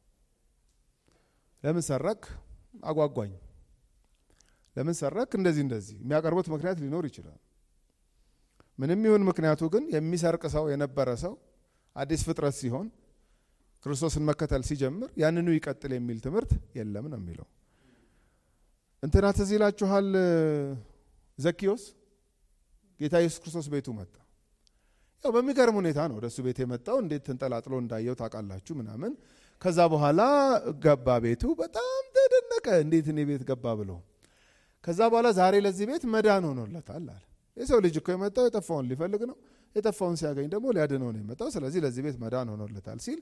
ለምን ሰረቅ አጓጓኝ። ለምን ሰረቅ እንደዚህ እንደዚህ የሚያቀርቡት ምክንያት ሊኖር ይችላል። ምንም ይሁን ምክንያቱ ግን የሚሰርቅ ሰው የነበረ ሰው አዲስ ፍጥረት ሲሆን ክርስቶስን መከተል ሲጀምር ያንኑ ይቀጥል የሚል ትምህርት የለም ነው የሚለው። እንትና ትዝ ይላችኋል ዘኪዮስ ጌታ ኢየሱስ ክርስቶስ ቤቱ መጣ። ያው በሚገርም ሁኔታ ነው ወደ እሱ ቤት የመጣው። እንዴት ተንጠላጥሎ እንዳየው ታውቃላችሁ ምናምን። ከዛ በኋላ ገባ ቤቱ። በጣም ተደነቀ፣ እንዴት እኔ ቤት ገባ ብሎ። ከዛ በኋላ ዛሬ ለዚህ ቤት መዳን ሆኖለታል አለ። የሰው ልጅ እኮ የመጣው የጠፋውን ሊፈልግ ነው፣ የጠፋውን ሲያገኝ ደግሞ ሊያድነው ነው የመጣው። ስለዚህ ለዚህ ቤት መዳን ሆኖለታል ሲል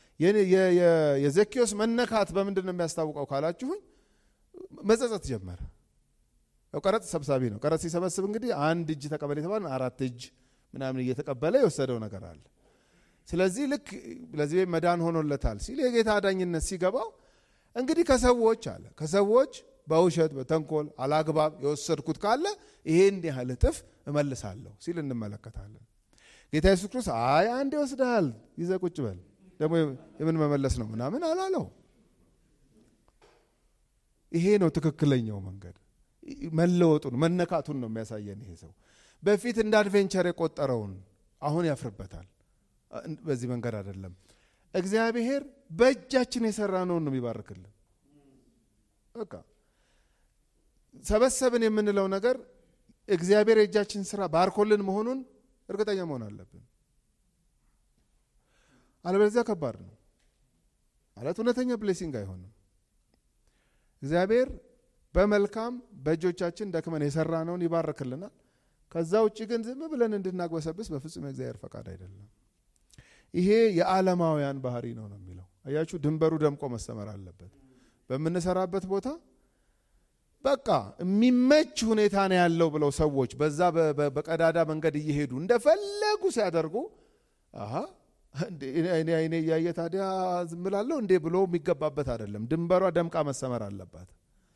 የዘኪዮስ መነካት በምንድን ነው የሚያስታውቀው ካላችሁኝ፣ መጸጸት ጀመረ። ያው ቀረጥ ሰብሳቢ ነው። ቀረጥ ሲሰበስብ እንግዲህ አንድ እጅ ተቀበል የተባለ አራት እጅ ምናምን እየተቀበለ የወሰደው ነገር አለ። ስለዚህ ልክ ለዚህ ቤት መዳን ሆኖለታል ሲል የጌታ አዳኝነት ሲገባው እንግዲህ ከሰዎች አለ ከሰዎች በውሸት በተንኮል አላግባብ የወሰድኩት ካለ ይሄን ያህል እጥፍ እመልሳለሁ ሲል እንመለከታለን። ጌታ ኢየሱስ ክርስቶስ አይ አንድ ይወስድሃል ይዘህ ቁጭ በል ደግሞ የምን መመለስ ነው ምናምን አላለው። ይሄ ነው ትክክለኛው መንገድ። መለወጡን መነካቱን ነው የሚያሳየን። ይሄ ሰው በፊት እንደ አድቬንቸር የቆጠረውን አሁን ያፍርበታል። በዚህ መንገድ አይደለም። እግዚአብሔር በእጃችን የሰራነውን ነው የሚባርክልን። በቃ ሰበሰብን የምንለው ነገር እግዚአብሔር የእጃችን ስራ ባርኮልን መሆኑን እርግጠኛ መሆን አለብን። አለበለዚያ ከባድ ነው ማለት እውነተኛ ብሌሲንግ አይሆንም። እግዚአብሔር በመልካም በእጆቻችን ደክመን የሰራነውን ይባርክልናል። ከዛ ውጭ ግን ዝም ብለን እንድናግበሰብስ በፍጹም የእግዚአብሔር ፈቃድ አይደለም። ይሄ የዓለማውያን ባህሪ ነው ነው የሚለው አያችሁ። ድንበሩ ደምቆ መሰመር አለበት። በምንሰራበት ቦታ በቃ የሚመች ሁኔታ ነው ያለው ብለው ሰዎች በዛ በቀዳዳ መንገድ እየሄዱ እንደፈለጉ ሲያደርጉ አሀ አይኔ እያየ ታዲያ ዝም እላለሁ እንዴ ብሎ የሚገባበት አይደለም። ድንበሯ ደምቃ መሰመር አለባት።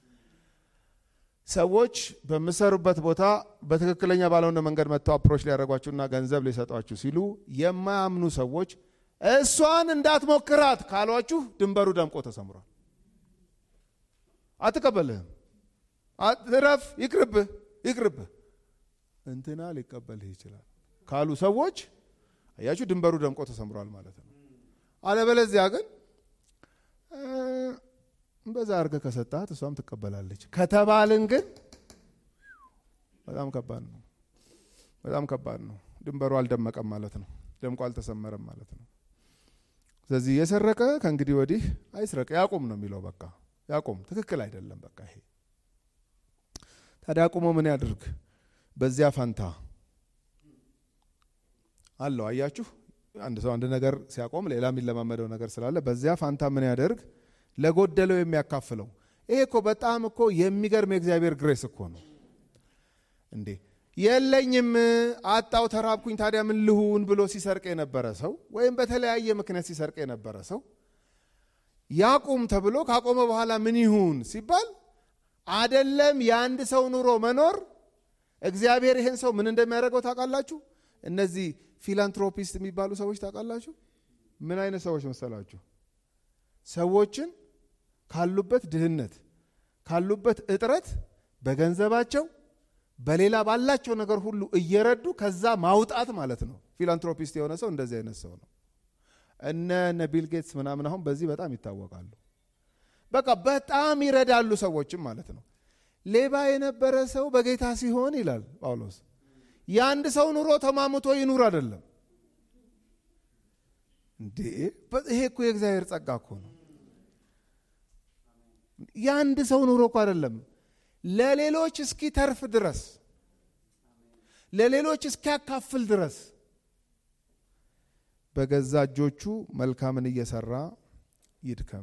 ሰዎች በምሰሩበት ቦታ በትክክለኛ ባልሆነ መንገድ መጥተው አፕሮች ሊያደርጓችሁና ገንዘብ ሊሰጧችሁ ሲሉ የማያምኑ ሰዎች እሷን እንዳትሞክራት ካሏችሁ ድንበሩ ደምቆ ተሰምሯል። አትቀበልህም፣ እረፍ፣ ይቅርብህ፣ ይቅርብህ እንትና ሊቀበልህ ይችላል ካሉ ሰዎች አያችሁ ድንበሩ ደምቆ ተሰምሯል ማለት ነው። አለበለዚያ ግን በዛ አድርገህ ከሰጣት እሷም ትቀበላለች ከተባልን ግን በጣም ከባድ ነው። በጣም ከባድ ነው። ድንበሩ አልደመቀም ማለት ነው። ደምቆ አልተሰመረም ማለት ነው። ስለዚህ የሰረቀ ከእንግዲህ ወዲህ አይስረቅ፣ ያቁም ነው የሚለው። በቃ ያቁም፣ ትክክል አይደለም። በቃ ይሄ ታዲያ አቁሞ ምን ያድርግ? በዚያ ፈንታ አለው። አያችሁ፣ አንድ ሰው አንድ ነገር ሲያቆም ሌላ የሚለማመደው ነገር ስላለ በዚያ ፋንታ ምን ያደርግ? ለጎደለው የሚያካፍለው። ይሄ እኮ በጣም እኮ የሚገርም የእግዚአብሔር ግሬስ እኮ ነው እንዴ! የለኝም፣ አጣው፣ ተራብኩኝ፣ ታዲያ ምን ልሁን ብሎ ሲሰርቅ የነበረ ሰው ወይም በተለያየ ምክንያት ሲሰርቅ የነበረ ሰው ያቁም ተብሎ ካቆመ በኋላ ምን ይሁን ሲባል አደለም የአንድ ሰው ኑሮ መኖር እግዚአብሔር ይሄን ሰው ምን እንደሚያደርገው ታውቃላችሁ? እነዚህ ፊላንትሮፒስት የሚባሉ ሰዎች ታውቃላችሁ? ምን አይነት ሰዎች መሰላችሁ? ሰዎችን ካሉበት ድህነት ካሉበት እጥረት በገንዘባቸው በሌላ ባላቸው ነገር ሁሉ እየረዱ ከዛ ማውጣት ማለት ነው። ፊላንትሮፒስት የሆነ ሰው እንደዚህ አይነት ሰው ነው። እነ እነ ቢል ጌትስ ምናምን አሁን በዚህ በጣም ይታወቃሉ። በቃ በጣም ይረዳሉ ሰዎችም ማለት ነው። ሌባ የነበረ ሰው በጌታ ሲሆን ይላል ጳውሎስ የአንድ ሰው ኑሮ ተማምቶ ይኑር አይደለም እንዴ! ይሄ እኮ የእግዚአብሔር ጸጋ እኮ ነው። የአንድ ሰው ኑሮ እኮ አይደለም፣ ለሌሎች እስኪተርፍ ድረስ ለሌሎች እስኪያካፍል ድረስ በገዛ እጆቹ መልካምን እየሰራ ይድከም።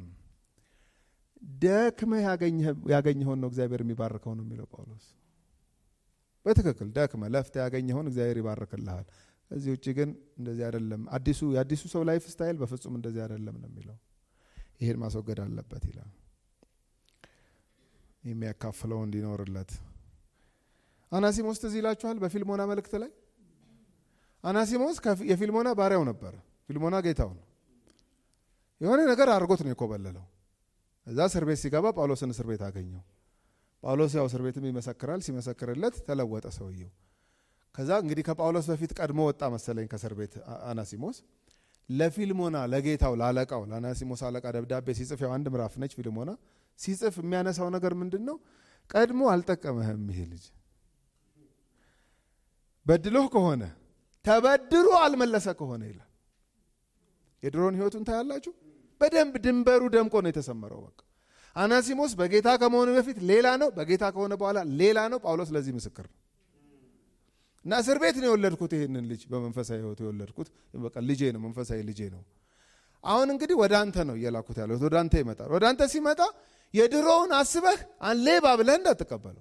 ደክመህ ያገኘኸውን ነው እግዚአብሔር የሚባርከው ነው የሚለው ጳውሎስ። በትክክል ደክመህ ለፍተህ ያገኘኸውን እግዚአብሔር ይባርክልሃል። ከዚህ ውጭ ግን እንደዚህ አይደለም። አዲሱ የአዲሱ ሰው ላይፍ ስታይል በፍጹም እንደዚህ አይደለም ነው የሚለው። ይሄን ማስወገድ አለበት ይላል። የሚያካፍለው እንዲኖርለት አናሲሞስ ትዝ ይላችኋል በፊልሞና መልእክት ላይ አናሲሞስ የፊልሞና ባሪያው ነበረ ፊልሞና ጌታው ነው የሆነ ነገር አድርጎት ነው የኮበለለው እዛ እስር ቤት ሲገባ ጳውሎስን እስር ቤት አገኘው ጳውሎስ ያው እስር ቤትም ይመሰክራል ሲመሰክርለት ተለወጠ ሰውየው ከዛ እንግዲህ ከጳውሎስ በፊት ቀድሞ ወጣ መሰለኝ ከእስር ቤት አናሲሞስ ለፊልሞና ለጌታው ላለቃው ለአናሲሞስ አለቃ ደብዳቤ ሲጽፍ ያው አንድ ምዕራፍ ነች ፊልሞና ሲጽፍ የሚያነሳው ነገር ምንድን ነው ቀድሞ አልጠቀመህም ይሄ ልጅ በድሎህ ከሆነ ተበድሮ አልመለሰ ከሆነ ይላል የድሮን ህይወቱን ታያላችሁ በደንብ ድንበሩ ደምቆ ነው የተሰመረው በቃ አናሲሞስ በጌታ ከመሆኑ በፊት ሌላ ነው በጌታ ከሆነ በኋላ ሌላ ነው ጳውሎስ ለዚህ ምስክር ነው እና እስር ቤት ነው የወለድኩት ይህንን ልጅ በመንፈሳዊ ህይወቱ የወለድኩት በቃ ልጄ ነው መንፈሳዊ ልጄ ነው አሁን እንግዲህ ወደ አንተ ነው እየላኩት ያለሁት ወደ አንተ ይመጣል ወደ አንተ ሲመጣ የድሮውን አስበህ ሌባ ብለህ እንዳትቀበለው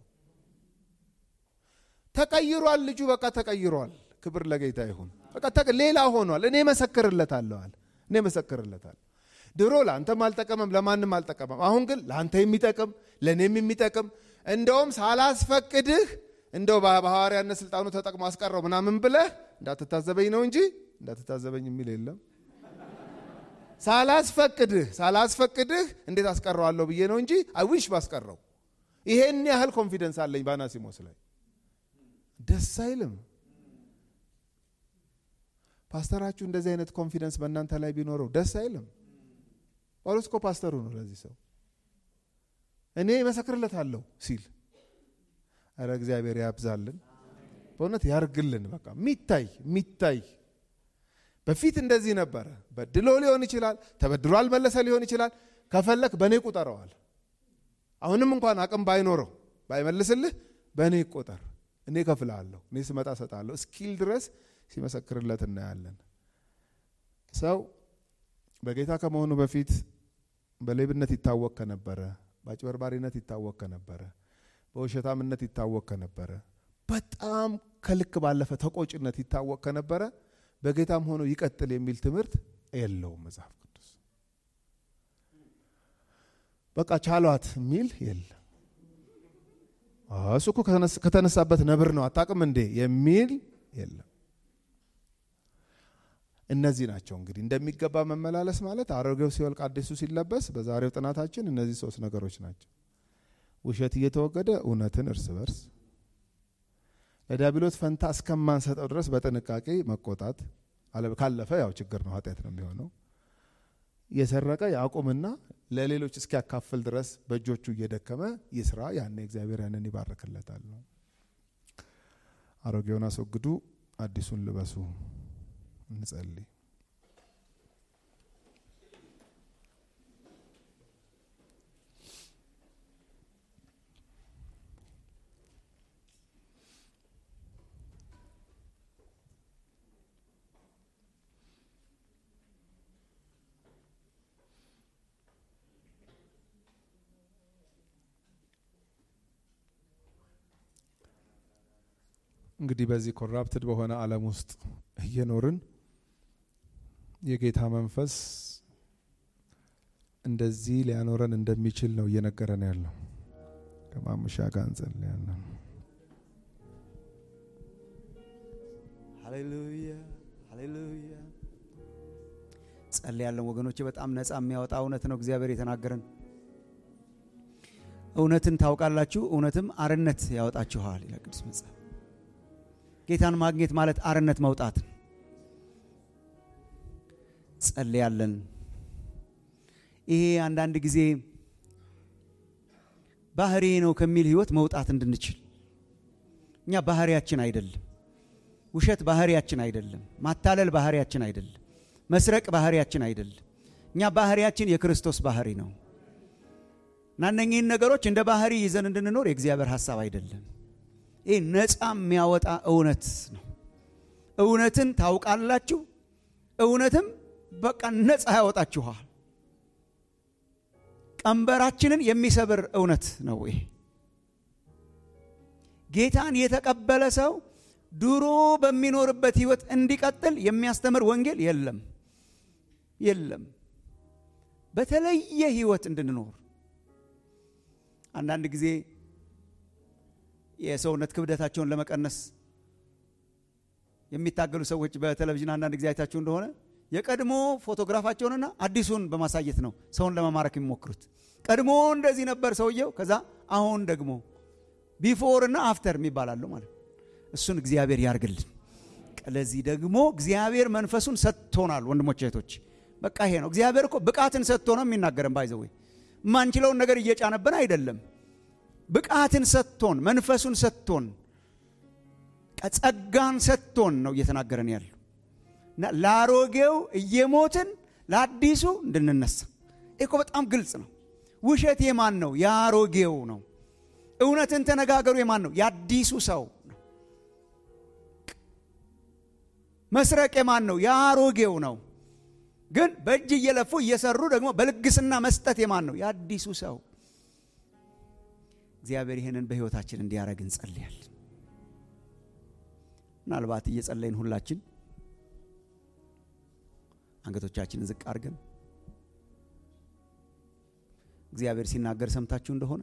ተቀይሯል ልጁ በቃ ተቀይሯል ክብር ለጌታ ይሁን በቃ ሌላ ሆኗል እኔ መሰክርለታለዋል እኔ መሰክርለታል ድሮ ለአንተም አልጠቀመም ለማንም አልጠቀመም አሁን ግን ለአንተ የሚጠቅም ለእኔም የሚጠቅም እንደውም ሳላስፈቅድህ እንደው በሐዋርያነት ስልጣኑ ተጠቅሞ አስቀረው ምናምን ብለህ እንዳትታዘበኝ ነው እንጂ እንዳትታዘበኝ የሚል የለም ሳላስፈቅድህ ሳላስፈቅድህ እንዴት አስቀረዋለሁ ብዬ ነው እንጂ አይዊሽ ባስቀረው ይሄን ያህል ኮንፊደንስ አለኝ በአናሲሞስ ላይ ደስ አይልም ፓስተራችሁ እንደዚህ አይነት ኮንፊደንስ በእናንተ ላይ ቢኖረው ደስ አይልም ጳውሎስ እኮ ፓስተሩ ነው ለዚህ ሰው እኔ መሰክርለታለሁ ሲል አረ እግዚአብሔር ያብዛልን በእውነት ያርግልን በቃ ሚታይ ሚታይ በፊት እንደዚህ ነበረ በድሎ ሊሆን ይችላል ተበድሮ አልመለሰ ሊሆን ይችላል ከፈለክ በእኔ ቁጠረዋል አሁንም እንኳን አቅም ባይኖረው ባይመልስልህ በእኔ ይቆጠር እኔ ከፍልሃለሁ እኔ ስመጣ ሰጣለሁ እስኪል ድረስ ሲመሰክርለት እናያለን ሰው በጌታ ከመሆኑ በፊት በሌብነት ይታወቅ ከነበረ በአጭበርባሪነት ይታወቅ ከነበረ በውሸታምነት ይታወቅ ከነበረ በጣም ከልክ ባለፈ ተቆጭነት ይታወቅ ከነበረ በጌታም ሆኖ ይቀጥል የሚል ትምህርት የለውም መጽሐፍ ቅዱስ በቃ ቻሏት የሚል የለም እሱ እኮ ከተነሳበት ነብር ነው አታቅም እንዴ የሚል የለም እነዚህ ናቸው እንግዲህ እንደሚገባ መመላለስ ማለት አሮጌው ሲወልቅ አዲሱ ሲለበስ በዛሬው ጥናታችን እነዚህ ሶስት ነገሮች ናቸው ውሸት እየተወገደ እውነትን እርስ በርስ ለዲያብሎስ ፈንታ እስከማንሰጠው ድረስ በጥንቃቄ መቆጣት ካለፈ ያው ችግር ነው ኃጢአት ነው የሚሆነው የሰረቀ ያቁምና ለሌሎች እስኪያካፍል ድረስ በእጆቹ እየደከመ ይስራ ያኔ እግዚአብሔር ያንን ይባርክለታል ነው አሮጌውን አስወግዱ አዲሱን ልበሱ እንጸልይ እንግዲህ በዚህ ኮራፕትድ በሆነ ዓለም ውስጥ እየኖርን የጌታ መንፈስ እንደዚህ ሊያኖረን እንደሚችል ነው እየነገረን ያለው። ከማሙሻ ጋር እንጸልያለን። ሃሌሉያ ሃሌሉያ። ጸልያለን ወገኖቼ። በጣም ነፃ የሚያወጣ እውነት ነው እግዚአብሔር የተናገረን። እውነትን ታውቃላችሁ፣ እውነትም አርነት ያወጣችኋል ይላል ቅዱስ መጽሐፍ። ጌታን ማግኘት ማለት አርነት መውጣት። ጸልያለን። ይሄ አንዳንድ ጊዜ ባህሪ ነው ከሚል ህይወት መውጣት እንድንችል እኛ ባህሪያችን አይደለም። ውሸት ባህሪያችን አይደለም። ማታለል ባህሪያችን አይደለም። መስረቅ ባህሪያችን አይደለም። እኛ ባህሪያችን የክርስቶስ ባህሪ ነው እና እነኚህን ነገሮች እንደ ባህሪ ይዘን እንድንኖር የእግዚአብሔር ሀሳብ አይደለም። ይህ ነፃ የሚያወጣ እውነት ነው። እውነትን ታውቃላችሁ፣ እውነትም በቃ ነፃ ያወጣችኋል። ቀንበራችንን የሚሰብር እውነት ነው ይሄ። ጌታን የተቀበለ ሰው ድሮ በሚኖርበት ህይወት እንዲቀጥል የሚያስተምር ወንጌል የለም የለም። በተለየ ህይወት እንድንኖር አንዳንድ ጊዜ የሰውነት ክብደታቸውን ለመቀነስ የሚታገሉ ሰዎች በቴሌቪዥን አንዳንድ ጊዜ አይታችሁ እንደሆነ የቀድሞ ፎቶግራፋቸውንና አዲሱን በማሳየት ነው ሰውን ለመማረክ የሚሞክሩት። ቀድሞ እንደዚህ ነበር ሰውየው፣ ከዛ አሁን ደግሞ ቢፎር እና አፍተር የሚባላለው ማለት እሱን እግዚአብሔር ያርግልን። ለዚህ ደግሞ እግዚአብሔር መንፈሱን ሰጥቶናል። ወንድሞች እህቶች፣ በቃ ይሄ ነው። እግዚአብሔር እኮ ብቃትን ሰጥቶ ነው የሚናገረን። ባይዘዌ የማንችለውን ነገር እየጫነብን አይደለም። ብቃትን ሰጥቶን መንፈሱን ሰጥቶን ጸጋን ሰጥቶን ነው እየተናገረን ያለው እና ለአሮጌው እየሞትን ለአዲሱ እንድንነሳ እኮ በጣም ግልጽ ነው። ውሸት የማን ነው? የአሮጌው ነው። እውነትን ተነጋገሩ የማን ነው? የአዲሱ ሰው ነው። መስረቅ የማን ነው? የአሮጌው ነው። ግን በእጅ እየለፉ እየሰሩ ደግሞ በልግስና መስጠት የማን ነው? የአዲሱ ሰው። እግዚአብሔር ይህንን በሕይወታችን እንዲያደርግ እንጸልያለን። ምናልባት እየጸለይን ሁላችን አንገቶቻችንን ዝቅ አድርገን እግዚአብሔር ሲናገር ሰምታችሁ እንደሆነ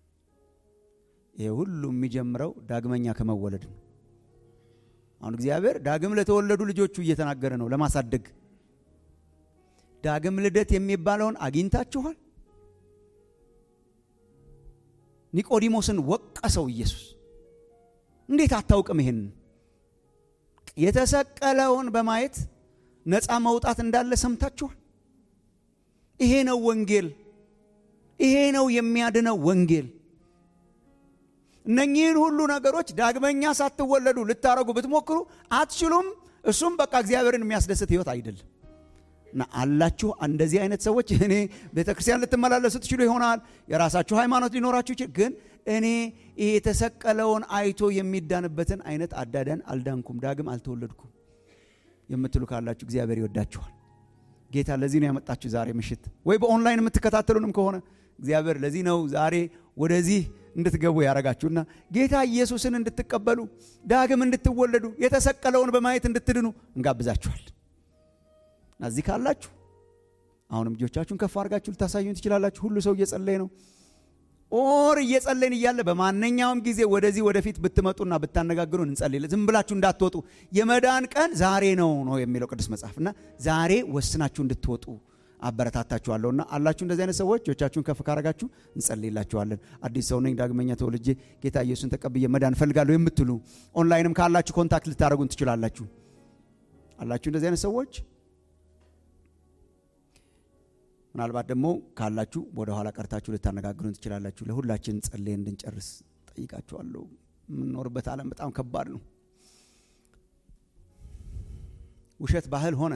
ይሄ ሁሉ የሚጀምረው ዳግመኛ ከመወለድ ነው። አሁን እግዚአብሔር ዳግም ለተወለዱ ልጆቹ እየተናገረ ነው ለማሳደግ። ዳግም ልደት የሚባለውን አግኝታችኋል? ኒቆዲሞስን ወቀሰው ኢየሱስ። እንዴት አታውቅም? ይሄን የተሰቀለውን በማየት ነፃ መውጣት እንዳለ ሰምታችኋል? ይሄ ነው ወንጌል። ይሄ ነው የሚያድነው ወንጌል። እነኚህን ሁሉ ነገሮች ዳግመኛ ሳትወለዱ ልታረጉ ብትሞክሩ አትችሉም። እሱም በቃ እግዚአብሔርን የሚያስደስት ህይወት አይደለም። እና አላችሁ እንደዚህ አይነት ሰዎች እኔ ቤተ ክርስቲያን ልትመላለሱ ትችሉ ይሆናል። የራሳችሁ ሃይማኖት ሊኖራችሁ ይችል። ግን እኔ ይሄ የተሰቀለውን አይቶ የሚዳንበትን አይነት አዳዳን አልዳንኩም፣ ዳግም አልተወለድኩም የምትሉ ካላችሁ እግዚአብሔር ይወዳችኋል። ጌታ ለዚህ ነው ያመጣችሁ ዛሬ ምሽት፣ ወይ በኦንላይን የምትከታተሉንም ከሆነ እግዚአብሔር ለዚህ ነው ዛሬ ወደዚህ እንድትገቡ ያደረጋችሁና ጌታ ኢየሱስን እንድትቀበሉ ዳግም እንድትወለዱ የተሰቀለውን በማየት እንድትድኑ እንጋብዛችኋል። እና እዚህ ካላችሁ አሁንም እጆቻችሁን ከፍ አድርጋችሁ ልታሳዩን ትችላላችሁ። ሁሉ ሰው እየጸለየ ነው። ኦር እየጸለይን እያለ በማንኛውም ጊዜ ወደዚህ ወደፊት ብትመጡና ብታነጋግሩን እንጸልይ። ዝም ብላችሁ እንዳትወጡ። የመዳን ቀን ዛሬ ነው ነው የሚለው ቅዱስ መጽሐፍ እና ዛሬ ወስናችሁ እንድትወጡ አበረታታችኋለሁና አላችሁ እንደዚህ አይነት ሰዎች እጆቻችሁን ከፍ ካረጋችሁ እንጸልይላችኋለን። አዲስ ሰው ነኝ ዳግመኛ ተወልጄ ጌታ ኢየሱስን ተቀብዬ መዳን እፈልጋለሁ የምትሉ ኦንላይንም ካላችሁ ኮንታክት ልታደረጉን ትችላላችሁ። አላችሁ እንደዚህ አይነት ሰዎች ምናልባት ደግሞ ካላችሁ ወደ ኋላ ቀርታችሁ ልታነጋግሩን ትችላላችሁ። ለሁላችን ጸልይ እንድንጨርስ ጠይቃችኋለሁ። የምንኖርበት ዓለም በጣም ከባድ ነው። ውሸት ባህል ሆነ።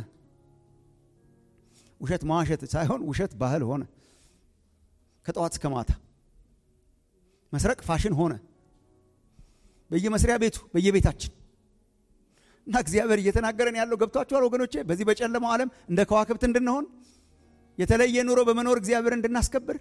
ውሸት መዋሸት ሳይሆን ውሸት ባህል ሆነ። ከጠዋት እስከ ማታ መስረቅ ፋሽን ሆነ። በየመስሪያ ቤቱ በየቤታችን እና እግዚአብሔር እየተናገረን ያለው ገብቷችኋል ወገኖቼ? በዚህ በጨለማው ዓለም እንደ ከዋክብት እንድንሆን የተለየ ኑሮ በመኖር እግዚአብሔር እንድናስከብር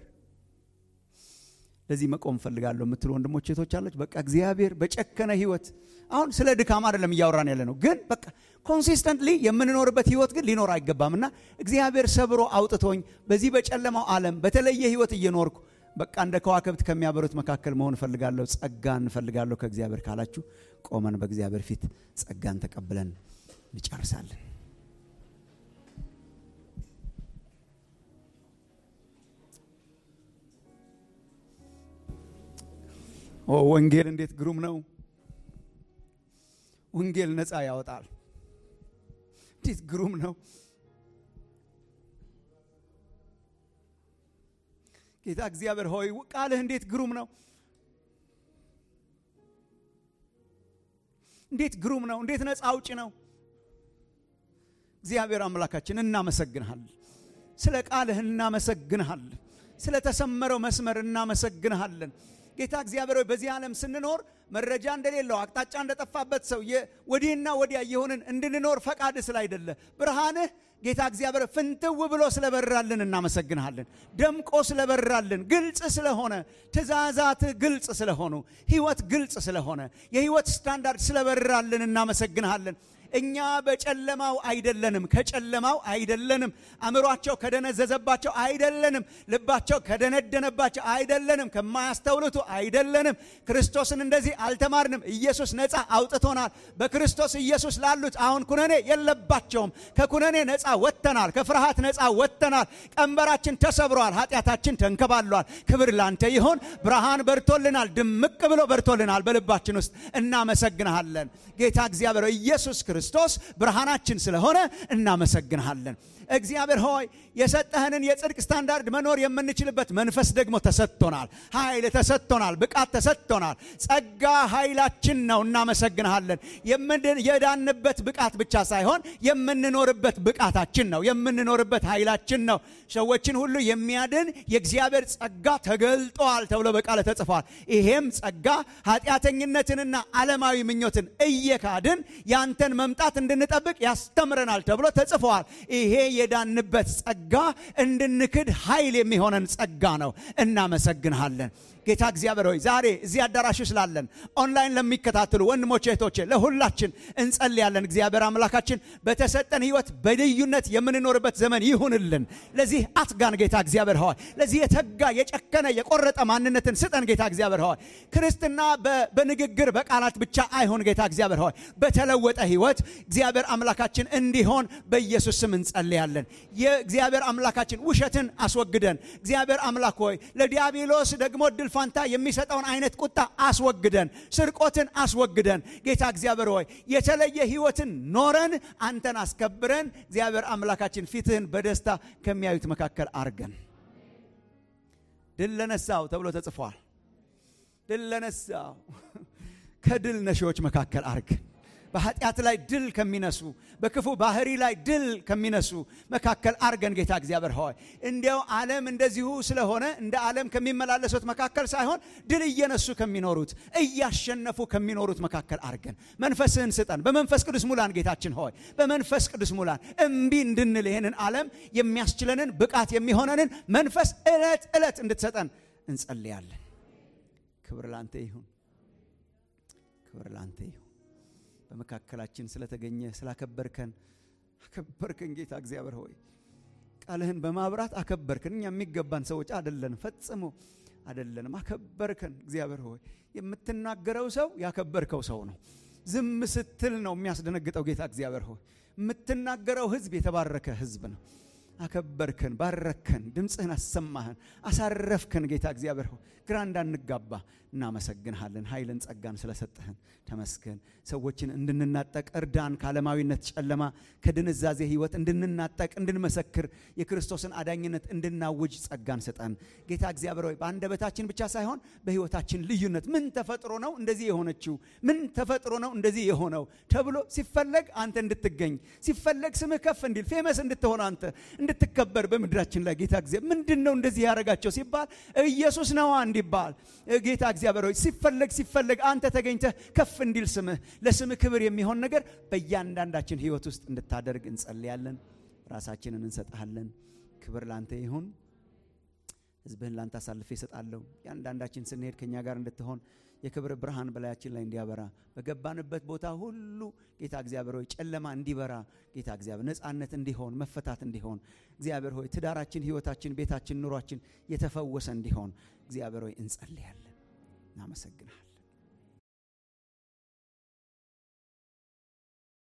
ለዚህ መቆም ፈልጋለሁ የምትሉ ወንድሞች ሴቶች አለች። በቃ እግዚአብሔር በጨከነ ህይወት አሁን ስለ ድካም አይደለም እያወራን ያለ ነው፣ ግን በቃ ኮንሲስተንትሊ የምንኖርበት ህይወት ግን ሊኖር አይገባም እና እግዚአብሔር ሰብሮ አውጥቶኝ በዚህ በጨለማው ዓለም በተለየ ህይወት እየኖርኩ በቃ እንደ ከዋክብት ከሚያበሩት መካከል መሆን እፈልጋለሁ፣ ጸጋን እፈልጋለሁ ከእግዚአብሔር ካላችሁ ቆመን በእግዚአብሔር ፊት ጸጋን ተቀብለን እንጨርሳለን። ኦ ወንጌል እንዴት ግሩም ነው! ወንጌል ነፃ ያወጣል። እንዴት ግሩም ነው! ጌታ እግዚአብሔር ሆይ ቃልህ እንዴት ግሩም ነው! እንዴት ግሩም ነው! እንዴት ነፃ አውጭ ነው! እግዚአብሔር አምላካችን እናመሰግንሃል። ስለ ቃልህ እናመሰግንሃል። ስለ ተሰመረው መስመር እናመሰግንሃለን። ጌታ እግዚአብሔር ሆይ በዚህ ዓለም ስንኖር መረጃ እንደሌለው አቅጣጫ እንደጠፋበት ሰው ወዲህና ወዲያ የሆንን እንድንኖር ፈቃድ ስላይደለ ብርሃንህ ጌታ እግዚአብሔር ፍንትው ብሎ ስለበራልን እናመሰግንሃለን። ደምቆ ስለበራልን፣ ግልጽ ስለሆነ ትእዛዛትህ ግልጽ ስለሆኑ፣ ህይወት ግልጽ ስለሆነ፣ የህይወት ስታንዳርድ ስለበራልን እናመሰግንሃለን። እኛ በጨለማው አይደለንም፣ ከጨለማው አይደለንም፣ አእምሯቸው ከደነዘዘባቸው አይደለንም፣ ልባቸው ከደነደነባቸው አይደለንም፣ ከማያስተውሉቱ አይደለንም። ክርስቶስን እንደዚህ አልተማርንም። ኢየሱስ ነፃ አውጥቶናል። በክርስቶስ ኢየሱስ ላሉት አሁን ኩነኔ የለባቸውም። ከኩነኔ ነፃ ወጥተናል። ከፍርሃት ነፃ ወጥተናል። ቀንበራችን ተሰብሯል። ኃጢአታችን ተንከባሏል። ክብር ላንተ ይሁን። ብርሃን በርቶልናል። ድምቅ ብሎ በርቶልናል በልባችን ውስጥ እናመሰግንሃለን። ጌታ እግዚአብሔር ኢየሱስ ክርስቶስ ብርሃናችን ስለሆነ እናመሰግንሃለን። እግዚአብሔር ሆይ የሰጠህንን የጽድቅ ስታንዳርድ መኖር የምንችልበት መንፈስ ደግሞ ተሰጥቶናል። ኃይል ተሰጥቶናል። ብቃት ተሰጥቶናል። ጸጋ ኃይላችን ነው። እናመሰግንሃለን። የዳንበት ብቃት ብቻ ሳይሆን የምንኖርበት ብቃታችን ነው። የምንኖርበት ኃይላችን ነው። ሰዎችን ሁሉ የሚያድን የእግዚአብሔር ጸጋ ተገልጧል ተብሎ በቃለ ተጽፏል። ይሄም ጸጋ ኃጢአተኝነትንና ዓለማዊ ምኞትን እየካድን ያንተን መምጣት እንድንጠብቅ ያስተምረናል ተብሎ ተጽፏል። ይሄ የዳንበት ጸጋ እንድንክድ ኃይል የሚሆነን ጸጋ ነው። እናመሰግንሃለን። ጌታ እግዚአብሔር ሆይ ዛሬ እዚህ አዳራሽ ስላለን ኦንላይን ለሚከታተሉ ወንድሞች እህቶቼ፣ ለሁላችን እንጸልያለን። እግዚአብሔር አምላካችን በተሰጠን ሕይወት በልዩነት የምንኖርበት ዘመን ይሁንልን። ለዚህ አትጋን ጌታ እግዚአብሔር ሆይ ለዚህ የተጋ የጨከነ የቆረጠ ማንነትን ስጠን ጌታ እግዚአብሔር ሆይ ክርስትና በንግግር በቃላት ብቻ አይሆን ጌታ እግዚአብሔር ሆይ በተለወጠ ሕይወት እግዚአብሔር አምላካችን እንዲሆን በኢየሱስ ስም እንጸልያለን። የእግዚአብሔር አምላካችን ውሸትን አስወግደን እግዚአብሔር አምላክ ሆይ ለዲያብሎስ ደግሞ ድል ፋንታ የሚሰጠውን አይነት ቁጣ አስወግደን፣ ስርቆትን አስወግደን ጌታ እግዚአብሔር ሆይ የተለየ ህይወትን ኖረን አንተን አስከብረን እግዚአብሔር አምላካችን ፊትህን በደስታ ከሚያዩት መካከል አርገን። ድል ለነሳው ተብሎ ተጽፏል። ድል ለነሳው ከድል ነሺዎች መካከል አርገን በኃጢአት ላይ ድል ከሚነሱ በክፉ ባህሪ ላይ ድል ከሚነሱ መካከል አርገን ጌታ እግዚአብሔር ሆይ እንዲያው ዓለም እንደዚሁ ስለሆነ እንደ ዓለም ከሚመላለሱት መካከል ሳይሆን ድል እየነሱ ከሚኖሩት እያሸነፉ ከሚኖሩት መካከል አርገን መንፈስህን ስጠን። በመንፈስ ቅዱስ ሙላን ጌታችን ሆይ በመንፈስ ቅዱስ ሙላን። እምቢ እንድንል ይህንን ዓለም የሚያስችለንን ብቃት የሚሆነንን መንፈስ ዕለት ዕለት እንድትሰጠን እንጸልያለን። ክብር ላንተ ይሁን። ክብር ላንተ ይሁን። በመካከላችን ስለተገኘ ስላከበርከን አከበርከን ጌታ እግዚአብሔር ሆይ ቃልህን በማብራት አከበርከን። እኛ የሚገባን ሰዎች አደለን፣ ፈጽሞ አደለንም። አከበርከን እግዚአብሔር ሆይ የምትናገረው ሰው ያከበርከው ሰው ነው። ዝም ስትል ነው የሚያስደነግጠው ጌታ እግዚአብሔር ሆይ የምትናገረው ህዝብ የተባረከ ህዝብ ነው። አከበርከን፣ ባረከን፣ ድምፅህን አሰማህን፣ አሳረፍከን ጌታ እግዚአብሔር ሆይ ግራ እንዳንጋባ እናመሰግንሃለን። ኃይልን ጸጋን ስለሰጠህን ተመስገን። ሰዎችን እንድንናጠቅ እርዳን። ከዓለማዊነት ጨለማ ከድንዛዜ ህይወት እንድንናጠቅ እንድንመሰክር የክርስቶስን አዳኝነት እንድናውጅ ጸጋን ስጠን ጌታ እግዚአብሔር ሆይ በአንደበታችን ብቻ ሳይሆን በህይወታችን ልዩነት ምን ተፈጥሮ ነው እንደዚህ የሆነችው ምን ተፈጥሮ ነው እንደዚህ የሆነው ተብሎ ሲፈለግ አንተ እንድትገኝ ሲፈለግ ስምህ ከፍ እንዲል ፌመስ እንድትሆን አንተ እንድትከበር በምድራችን ላይ ጌታ እግዚአብሔር ምንድን ነው እንደዚህ ያደረጋቸው ሲባል ኢየሱስ ነዋ እንዲባል ጌታ እግዚአብሔር ሆይ ሲፈለግ ሲፈለግ አንተ ተገኝተህ ከፍ እንዲል ስምህ ለስምህ ክብር የሚሆን ነገር በእያንዳንዳችን ህይወት ውስጥ እንድታደርግ እንጸልያለን። ራሳችንን እንሰጥሃለን። ክብር ላንተ ይሁን። ህዝብህን ላንተ አሳልፌ እሰጣለሁ። እያንዳንዳችን ስንሄድ ከእኛ ጋር እንድትሆን የክብር ብርሃን በላያችን ላይ እንዲያበራ በገባንበት ቦታ ሁሉ ጌታ እግዚአብሔር ሆይ ጨለማ እንዲበራ ጌታ እግዚአብሔር ነፃነት እንዲሆን መፈታት እንዲሆን እግዚአብሔር ሆይ ትዳራችን፣ ህይወታችን፣ ቤታችን፣ ኑሯችን የተፈወሰ እንዲሆን እግዚአብሔር ሆይ እንጸልያለን። እናመሰግናል።